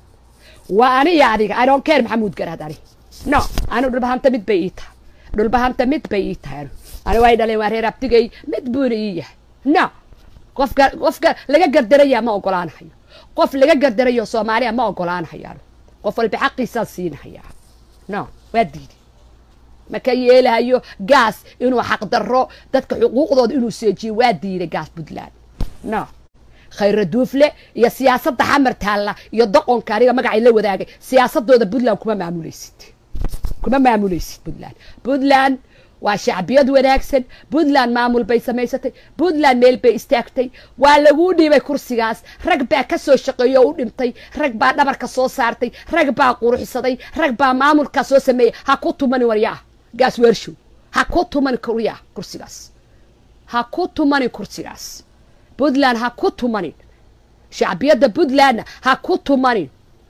waa aniga adiga i don't care maxamuud garaad ani no anu dhulbahanta mid bay ii tahay dhulbahanta mid bay ii tahay anu ani way dhaleen waa reer abtigay mid buuna ii yahay no qofka qofka laga gardaraya ma ogolaanahayo qof laga gardarayo soomaaliya ma ogolaanahayo anu qof walba xaqiisaan siinahayaa no waa diiday maka yeelahayo gaas inuu xaqdarro dadka xuquuqdooda inuu seejiyo waa diiday gaas puntland no khayra duufle iyo siyaasadda xamar taalla iyo doqonka aniga magacay la wadaagay siyaasadooda puntland kuma maamulaysid kuma maamulaysid puntland puntland waa shacbiyad wanaagsan puntland maamul bay samaysatay puntland meel bay istaagtay waa laguu dhiibay kursigaas rag baa ka soo shaqeeyo o u dhintay rag baa dhabarka soo saartay rag baa quruxsaday rag baa maamulkaa soo sameeyey ha ku tumani waryaa gaas weershow ha ku tumani waryaa kursigaas ha ku tumani kursigaas puntland ha ku tumanin shacbiyadda puntlandna ha ku tumanin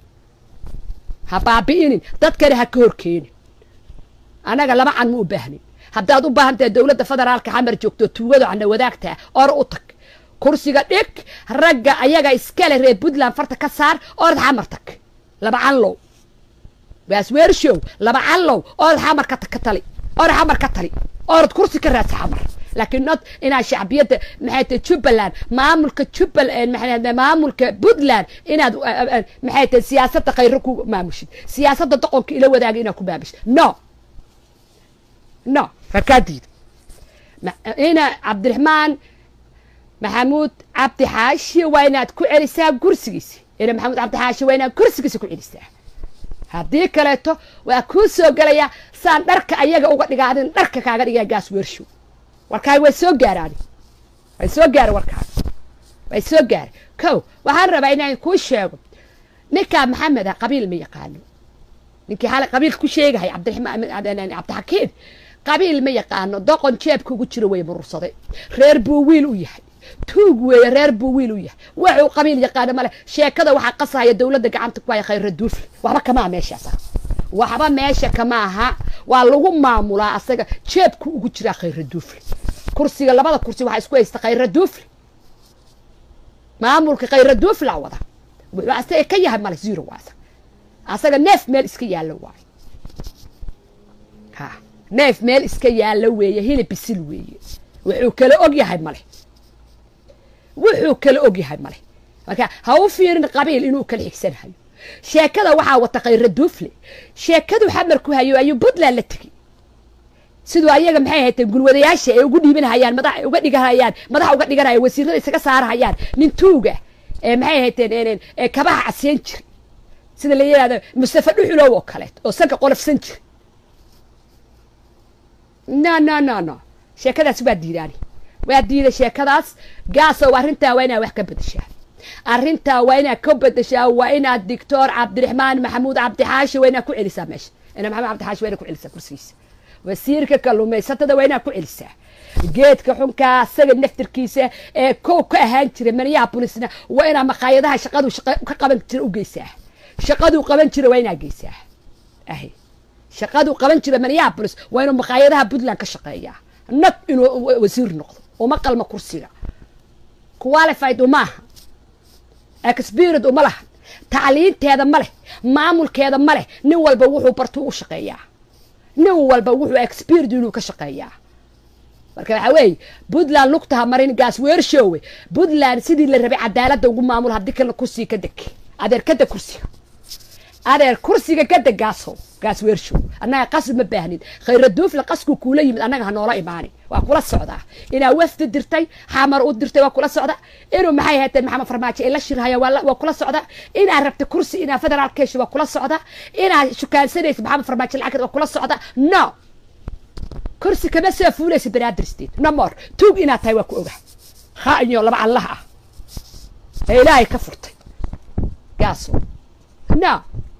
ha baabi'inin dadkana ha ka horkeenin annaga laba can ma u baahnin haddaad u baahan tahay dowladda federaalka xamar joogto tuugado cana wadaagtaa or u tag kursiga dhig ragga ayaga iskale reer puntland farta ka saar orad xamar tag laba canlow gaas weershow laba canlow orad xamar ka ka tali orad xamar ka tali orad kursi ka raadsa xamar laakiin nod inaad shacbiyadda maxay tahay jubbaland maamulka jubbaland maxay maamulka puntland inaad maxay tahay siyaasadda khayro ku maamushid siyaasadda doqonka ila wadaaga inaad ku maamushid no no rakaa diida ina cabdiraxmaan maxamuud cabdi xaashi waa inaad ku celisaa kursigiisa ina maxamuud cabdi xaashi waa inaad kursigiisa ku celisaa haddii kaleeto waa kuu soo gelayaa saan dharka ayaga uga dhigaadin dharka kaaga dhigaa gaas weershow warkaaga way soo gaaraan way soo gaara warkaaga way soo gaara kow waxaan rabaa inaan kuu sheego ninkaa maxamed a qabiil ma yaqaano ninkii xalay qabiil ku sheegahay cabdiraxmaan cabdixakiim qabiil ma yaqaano doqon jeebka ugu jiro way murursaday reer buu wiil u yahay tuug weeye reer buu wiil u yahay waxuu qabiil yaqaano male sheekada waxaa qasahaya dowladda gacanta ku haya khayra duufle waxba kamaa meeshaas waxba meesha kama aha waa lagu maamulaa asaga jeebku ugu jiraa khayra duufle kursiga labada kursi waxaa isku haysta khayra duufle maamulka khayra duuflaa wada wuxuu asaga ka yahay male zero waa asaga asaga neef meel iska yaallo waayo ha neef meel iska yaallo weeye hilib bisil weeye wuxuu kala og yahay male wuxuu kala og yahay male marka ha u fiirin qabiil inuu kala xigsanahayo sheekada waxaa wata khayra duufle sheekadu xamar ku hayo ayuu puntland la tegey siduu ayaga maxay hayteen gulwadayaasha ay ugu dhiibanahayaan madax uga dhiganayaan madax uga dhiganaya wasiirada isaga saarahayaan nin tuuga ee maxay hayteen kabaha caseen jir sida la yidhahdo mustafa dhuxulow oo kaleeto oo sanka qolofsan jir no no no no sheekadaas waa diidaani waa diida sheekadaas gaasow arrintaa waa inaa wax ka bedeshaa arrintaa waa inaad ka bedeshaa waa inaad doctor cabdiraxmaan maxamuud cabdixaashi waa inaad ku celisaa meesha ina maxamed cabdixaashi waa inaad ku celisaa kursigiisa wasiirka kalluumaysatada waa inaad ku celisaa geedka xunkaa asaga naftirkiisa ee kow ka ahaan jira minneapolisna waa inaa makhaayadaha shaqadu shaqa ka qaban jira u geysaa shaqaduu qaban jira waa inaad geysaa ahay shaqaduu qaban jira minneapolis waa inuu maqaayadaha puntland ka shaqeeyaa nag inuu wasiir noqdo uma qalma kursiga qualified umaaha experient uma laha tacliinteeda ma leh maamulkeeda ma leh nin walba wuxuu bartuu u shaqeeyaa nin walba wuxuu experience inuu ka shaqeeyaa marka waxaa weeye puntland lugtaha marin gaas weershowe puntland sidii la rabay cadaaladda ugu maamul haddii kale kursiga ka deg adeer ka deg kursiga adeer kursiga ka deg gaasow gaas weershow annaga qasb ma baahnin khayraduufle qasku kuula yimid annaga ha noola imaani waa kula socdaa inaa wafdi dirtay xamar u dirtay waa kula socda inuu maxay hateen maxamed farmaajo ay la shirhaya waa kula socda inaa rabta kursi inaa federaal keesho waa kula socda inaa shukaansanaysa maxamed farmaajo lacagta waa kula socda no kursi kama soo fuulaysa banaadir state no more tuug inaad tahay waa ku oga khaainyo laba allah ah ee ilaahay ka furtay gaaso no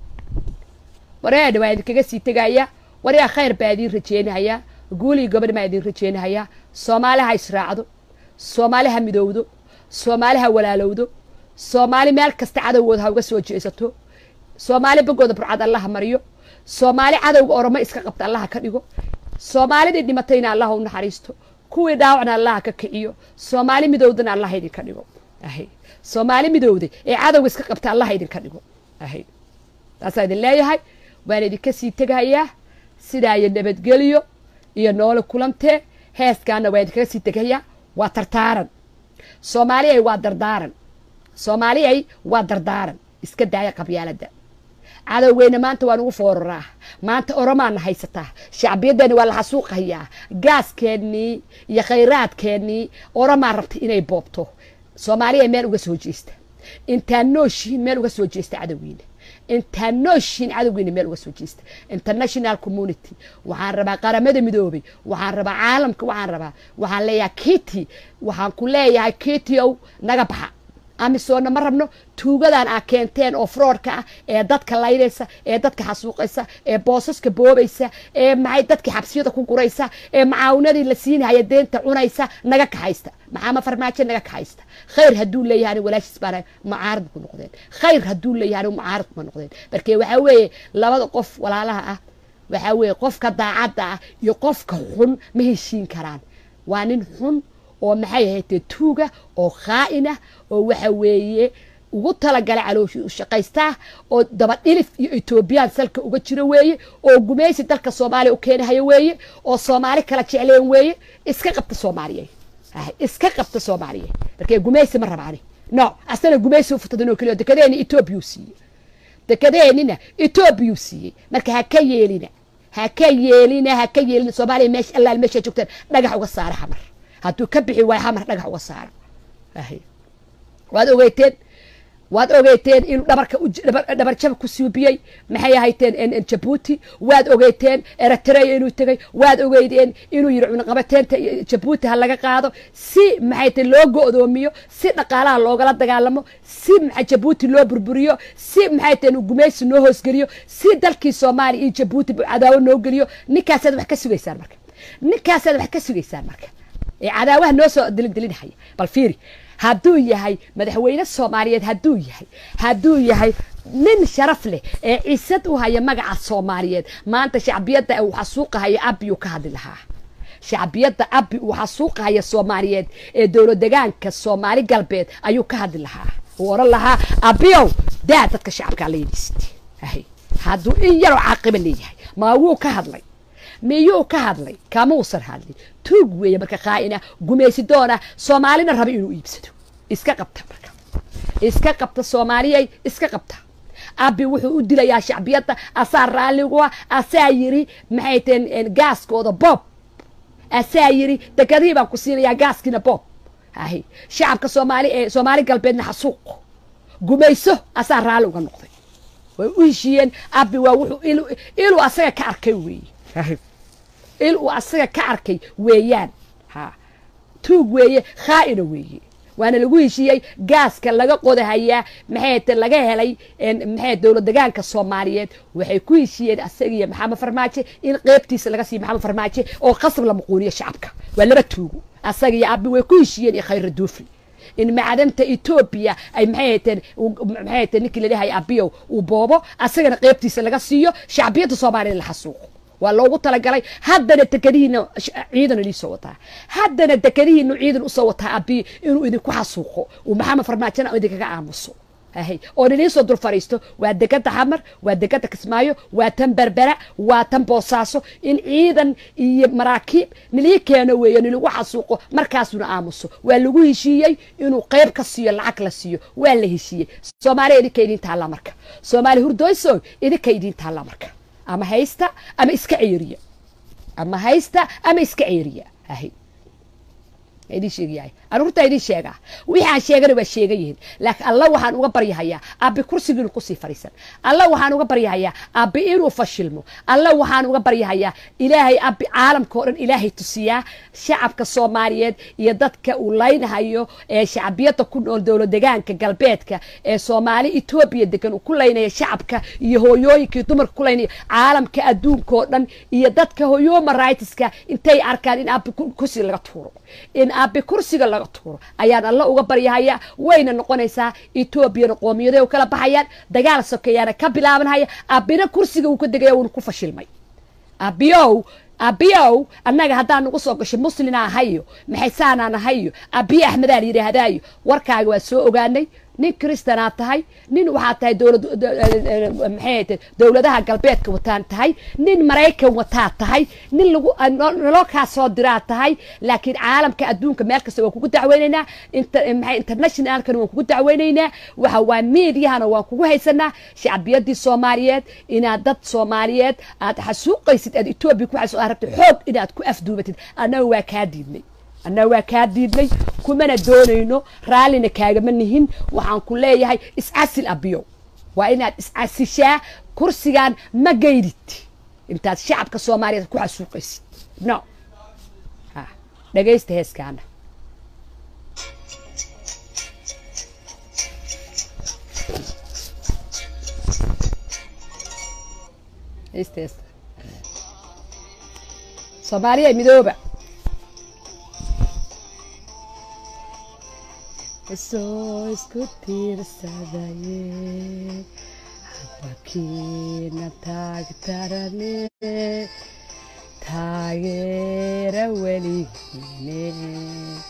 wareedha waa idinkaga sii tegaya waryaa khayr baa idiin rajeynahayaa guulii gobadh baa idiin rajeynahayaa soomaali ha israacdo soomaali ha midowdo soomaali ha walaalowdo soomaali meel kasta cadowgooda ha uga soo jeesato soomaali bogooda burcad allaha mariyo soomaali cadowga oromo iska qabta allaha ka dhigo soomaalidii dhimatayna allaha u naxariisto kuwii dhaawacna allaha ka kiciyo soomaali midowdana allaha idinka dhigo ahay soomaali midowday ee cadowga iska qabta allaha idinka dhigo ahay taasaa idin leeyahay waan idinka sii tegayaa sidaa iyo nabadgelyo iyo noole kulantee heeskaana waan idinkaga sii tegayaa waa tartaaran soomaaliyay waa dardaaran soomaaliyay waa dardaaran iska daaya qabyaaladda cadowgeyna maanta waan ugu fooraraa maanta oromaana haysataa shacbiyaddeena waa la xasuuqayaa gaaskeenii iyo khayraadkeennii oromaa rabta inay boobto soomaaliya meel uga soo jeesta intaan nooshihiin meel uga soo jeesta cadowgiina intaan nooshihiin cadowgiina meel uga soo jeesta international community waxaan rabaa qaramada midoobay waxaan rabaa caalamka waxaan rabaa waxaan leeyahay kiti waxaan ku leeyahay kiti ow naga baxa amisoona ma rabno tuugadan aa keenteen oo froodka ah ee dadka laynaysa ee dadka xasuuqaysa ee boosaska boobaysa ee maxay dadkii xabsiyada ku guraysa ee macaawinadii la siinahaya deenta cunaysa naga kaxaysta maxaama farmaajo naga kaxaysta khayr hadduu leeyahay walaashiis baana mucaarad ku noqdeen khayr hadduu leeyahay mucaarad kuma noqdeen marka waxaa weeye labada qof walaalaha ah waxaa weeye qofka daacadda ah iyo qofka xun ma heshiin karaan waa nin xun oo maxay ahaydee tuuga oo khaa'inah oo waxa weeye ugu talagalay calooshi u shaqaystaa oo dabadhilif iyo etoobiyaan salka uga jiro weeye oo gumaysi dalka soomaaliya u keenahayo weeye oo soomaali kala jecleen weeye iska qabta soomaaliya iska qabta soomaaliya markee gumaysi ma rabaani no asana gumaysi u futadinoo keliyo dekedeeni etoobiya u siiyey dekedeenina etoobiya u siiyey marka ha ka yeelina ha ka yeelina ha ka yeelina soomaaliya meesha allaal meesha joogtaan dhagax uga saara xamar hadduu ka bixi waayo hamar dhagax uga saara waad ogeyteen waad ogeyteen inuu dhabarka dhabarjab ku suubiyey maxay ahayteen jabuuti waad ogeyteen eritrea inuu tegey waad ogeydeen inuu yidhi cunaqabateenta jabuuti ha laga qaado si maxay tahay loo go-doomiyo si dhaqaalaha loogala dagaalamo si maa jabuuti loo burburiyo si maxay tahay gumaysi noo hoosgeliyo si dalkii soomaaliya iyo jabuuti cadaawo noo geliyo ninkaasaad wax ka sugaysaan marka ninkaasaad wax ka sugaysaan marka ee cadaawaha noo soo dilindilинhaya bal fiiri hadduu yahay madaxweyne soomaaliyeed hadduu yahay hadduu yahay nin sharaf leh ee cisad u haya magaca soomaaliyeed maanta shacbiyadda uu xasuuqahaya abiyuu ka hadli lahaa shacbiyadda abi uu xasuuqahaya soomaaliyeed ee dowlad degaanka soomaali galbeed ayuu ka hadli lahaa uu oran lahaa abiyow daa dadka shacabkaa laydiist hadduu in yaroo caaqiba leeyahay maa wuu ka hadlay miyuu ka hadlay kamuusan hadlin tuug weeye marka khaa'ina gumaysi doona soomaalina raba inuu iibsado iska qabta marka iska qabta soomaaliyay iska qabta abi wuxuu u dilayaa shacbiyadda asaa raalligua asaa yiri maxay taheen gaaskooda bob asaa yiri dekadihii baan ku siinayaa gaaskiina bob ahi shacabka soomaali ee soomaali galbeedna xasuuq gumayso asaa raalli uga noqday way u heshiiyeen abi waa wuxuu iluu asaga ka arkay weeye il uu asaga ka arkay weeyaan ha tuug weeye khaa'ina weeye waana lagu heshiiyey gaaska laga qodahayaa maxay te laga helay maxay dowlad degaanka soomaaliyeed waxay ku heshiiyeen asaga iyo maxamed farmaajo in qeybtiisa laga siiyo maxamed farmaajo oo qasab la muquuniyo shacabka waa laba tuugo asaga iyo abi way ku heshiiyeen iyo khayra duufri in macdanta etoobiya ay maxay hayteen maxay hayteen ninkii la dhahay abiyow uu boobo asagana qeybtiisa laga siiyo shacbiyadda soomaaliyad la xasuuqo waa loogu talagalay haddana dekadihiina ciidan idiisoo wataa haddana dekadihiinu ciidan usoo wataa abiy inuu idinku xasuuqo uu maxamed farmaajona idinkaga aamuso ahay oo niniisoo dul fadhiisto waa degada xamar waa degada kismaayo waa tan berbera waa tan boosaaso in ciidan iyo maraakiib nilii keeno weeye nilagu xasuuqo markaasuna aamuso waa lagu heshiiyey inuu qeyb ka siiyo lacag la siiyo waa la heshiiyey soomaaliya idinka idiin taallaa marka soomaali hurdooyso idinka idiin taallaa marka ama haysta ama iska ceeriya ama haysta ama iska ceeriya ahay idin sheegayahay aruurtaa idin sheegaa wixii aan sheegana waa sheegan yihiin laakiin alla waxaan uga baryahayaa abbi kursiga inuu kusii fadhiisan alla waxaan uga baryahayaa abbi inuu fashilmo alla waxaan uga baryahayaa ilaahay abbi caalamka oo dhan ilaahay tusiyaa shacabka soomaaliyeed iyo dadka uu laynhayo ee shacbiyadda ku nool dowlad degaanka galbeedka ee soomaali etoobiya degan uu ku laynaya shacabka iyo hooyooyinkii dumarka ku laynaya caalamka adduunka oo dhan iyo dadka hoyoma rightska intay arkaan in abbi kursiga laga tuuro in abbi kursiga laga tuuro ayaan alla uga baryahayaa wayna noqonaysaa etoobiyana qoomiyada u kala baxayaan dagaal sokeeyaana ka bilaabanhaya abbina kursiga uu ka degaya wuuna ku fashilmay abiyow abiyow annaga haddaan nagu soo gashay muslina ahayo maxaysaanaan ahayo abiye axmedaa la yidhaahdaayo warkaaga waa soo ogaanay nin kristanaad tahay nin waxaad tahay dowlad maxay tahay dowladaha galbeedka wataan tahay nin maraykan wataad tahay nin lagu naloo kaa soo diraad tahay laakiin caalamka adduunka meel kasta waan kugu dacweynaynaa maxay internationalkana waan kugu dacweynaynaa waxa waa mediahana waan kugu haysanaa shacbiyadii soomaaliyeed inaad dad soomaaliyeed aad xasuuqaysid aad etoobiya ku xasuuq aad rabtid xoog inaad ku afduubatid annaga waa kaa diidnay annaga waa kaa diidnay kumana doonayno raallina kaagama nihin waxaan ku leeyahay iscasil abiyow waa inaad iscasishaa kursigan ma geydid intaad shacabka soomaaliyeed ku xasuuqaysid no dhagaysta heeskaana heesta heesta soomaaliya midooba isoo isku tiirsadaye hadbakiina taagtarane taageera weligiine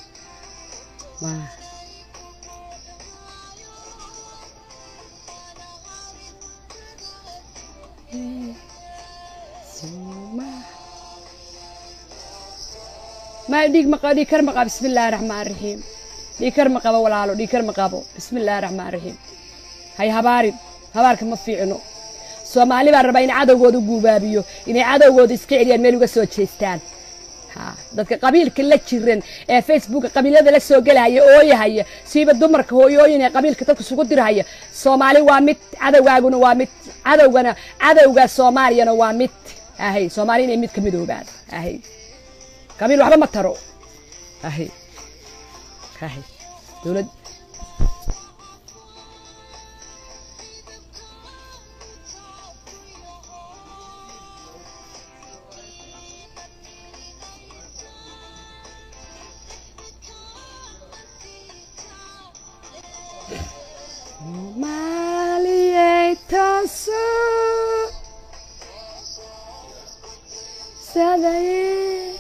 ma dhiig ma dhiig kar maqa bismi illaahi raxmaan raxiim dhiikar ma qabo walaalo dhiikar ma qabo bismi illaahi raxmaan raxiim hay habaarin habaarka ma fiicno soomaali baa rabaa in cadowgooda u guubaabiyo inay cadowgooda iska celiyaan meel uga soo jeestaan ha dadka qabiilka la jiran ee facebooka qabiilada la soo gelahaya ooyahaya siiba dumarka hooyooyin ee qabiilka dadka isugu dirhaya soomaali waa mid cadowgaaguna waa mid cadowgana cadowga soomaaliyana waa mid ahay soomaali inay mid ka midoobaan ahay qabiil waxba ma taro ahay dowlad soomaaliyey tooso sadaye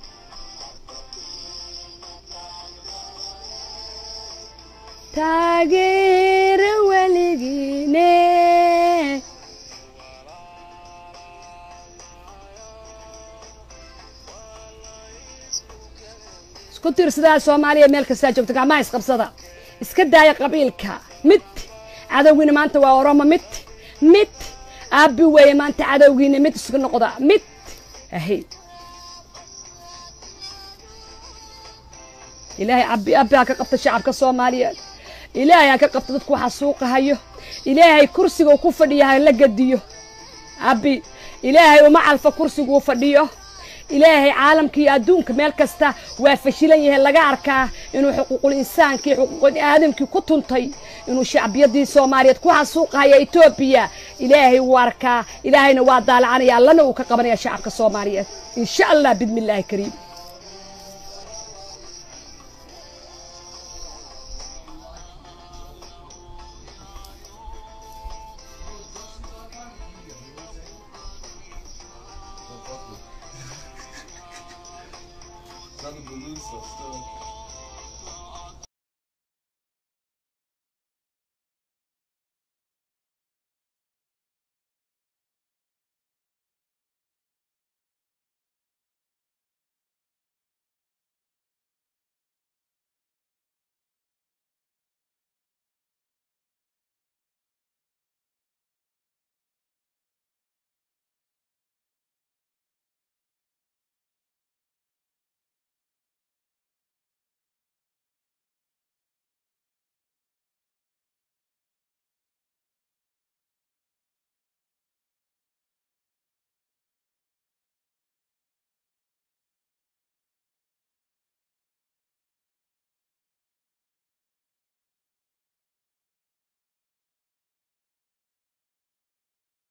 taageera weligiine isku tiirsadaa soomaaliya meel kastaa joogta gacmaha isqabsada iska daaya qabiilka mid cadowgiina maanta waa oromo mid mid aabbi weeye maanta cadowgiina mid isku noqda mid ahay ilaahay abbi abbi ha ka qabta shacabka soomaaliyeed ilaahay ha ka qabta dadku waxa suuqahayo ilaahay kursiga uu ku fadhiya ha la gediyo abbi ilaahay uma calfa kursiguu fadhiyo ilaahay caalamka iyo adduunka meel kasta waa fashilan yahay laga arkaa inuu xuquuqul insaankii xuquuqul aadamkii ku tuntay inuu shacbiyadii soomaaliyeed ku xasuuqahaya etoobiya ilaahay wuu arkaa ilaahayna waa daalacanaya allana uu ka qabanaya shacabka soomaaliyeed insha allah bidmi illaahi kariim
So still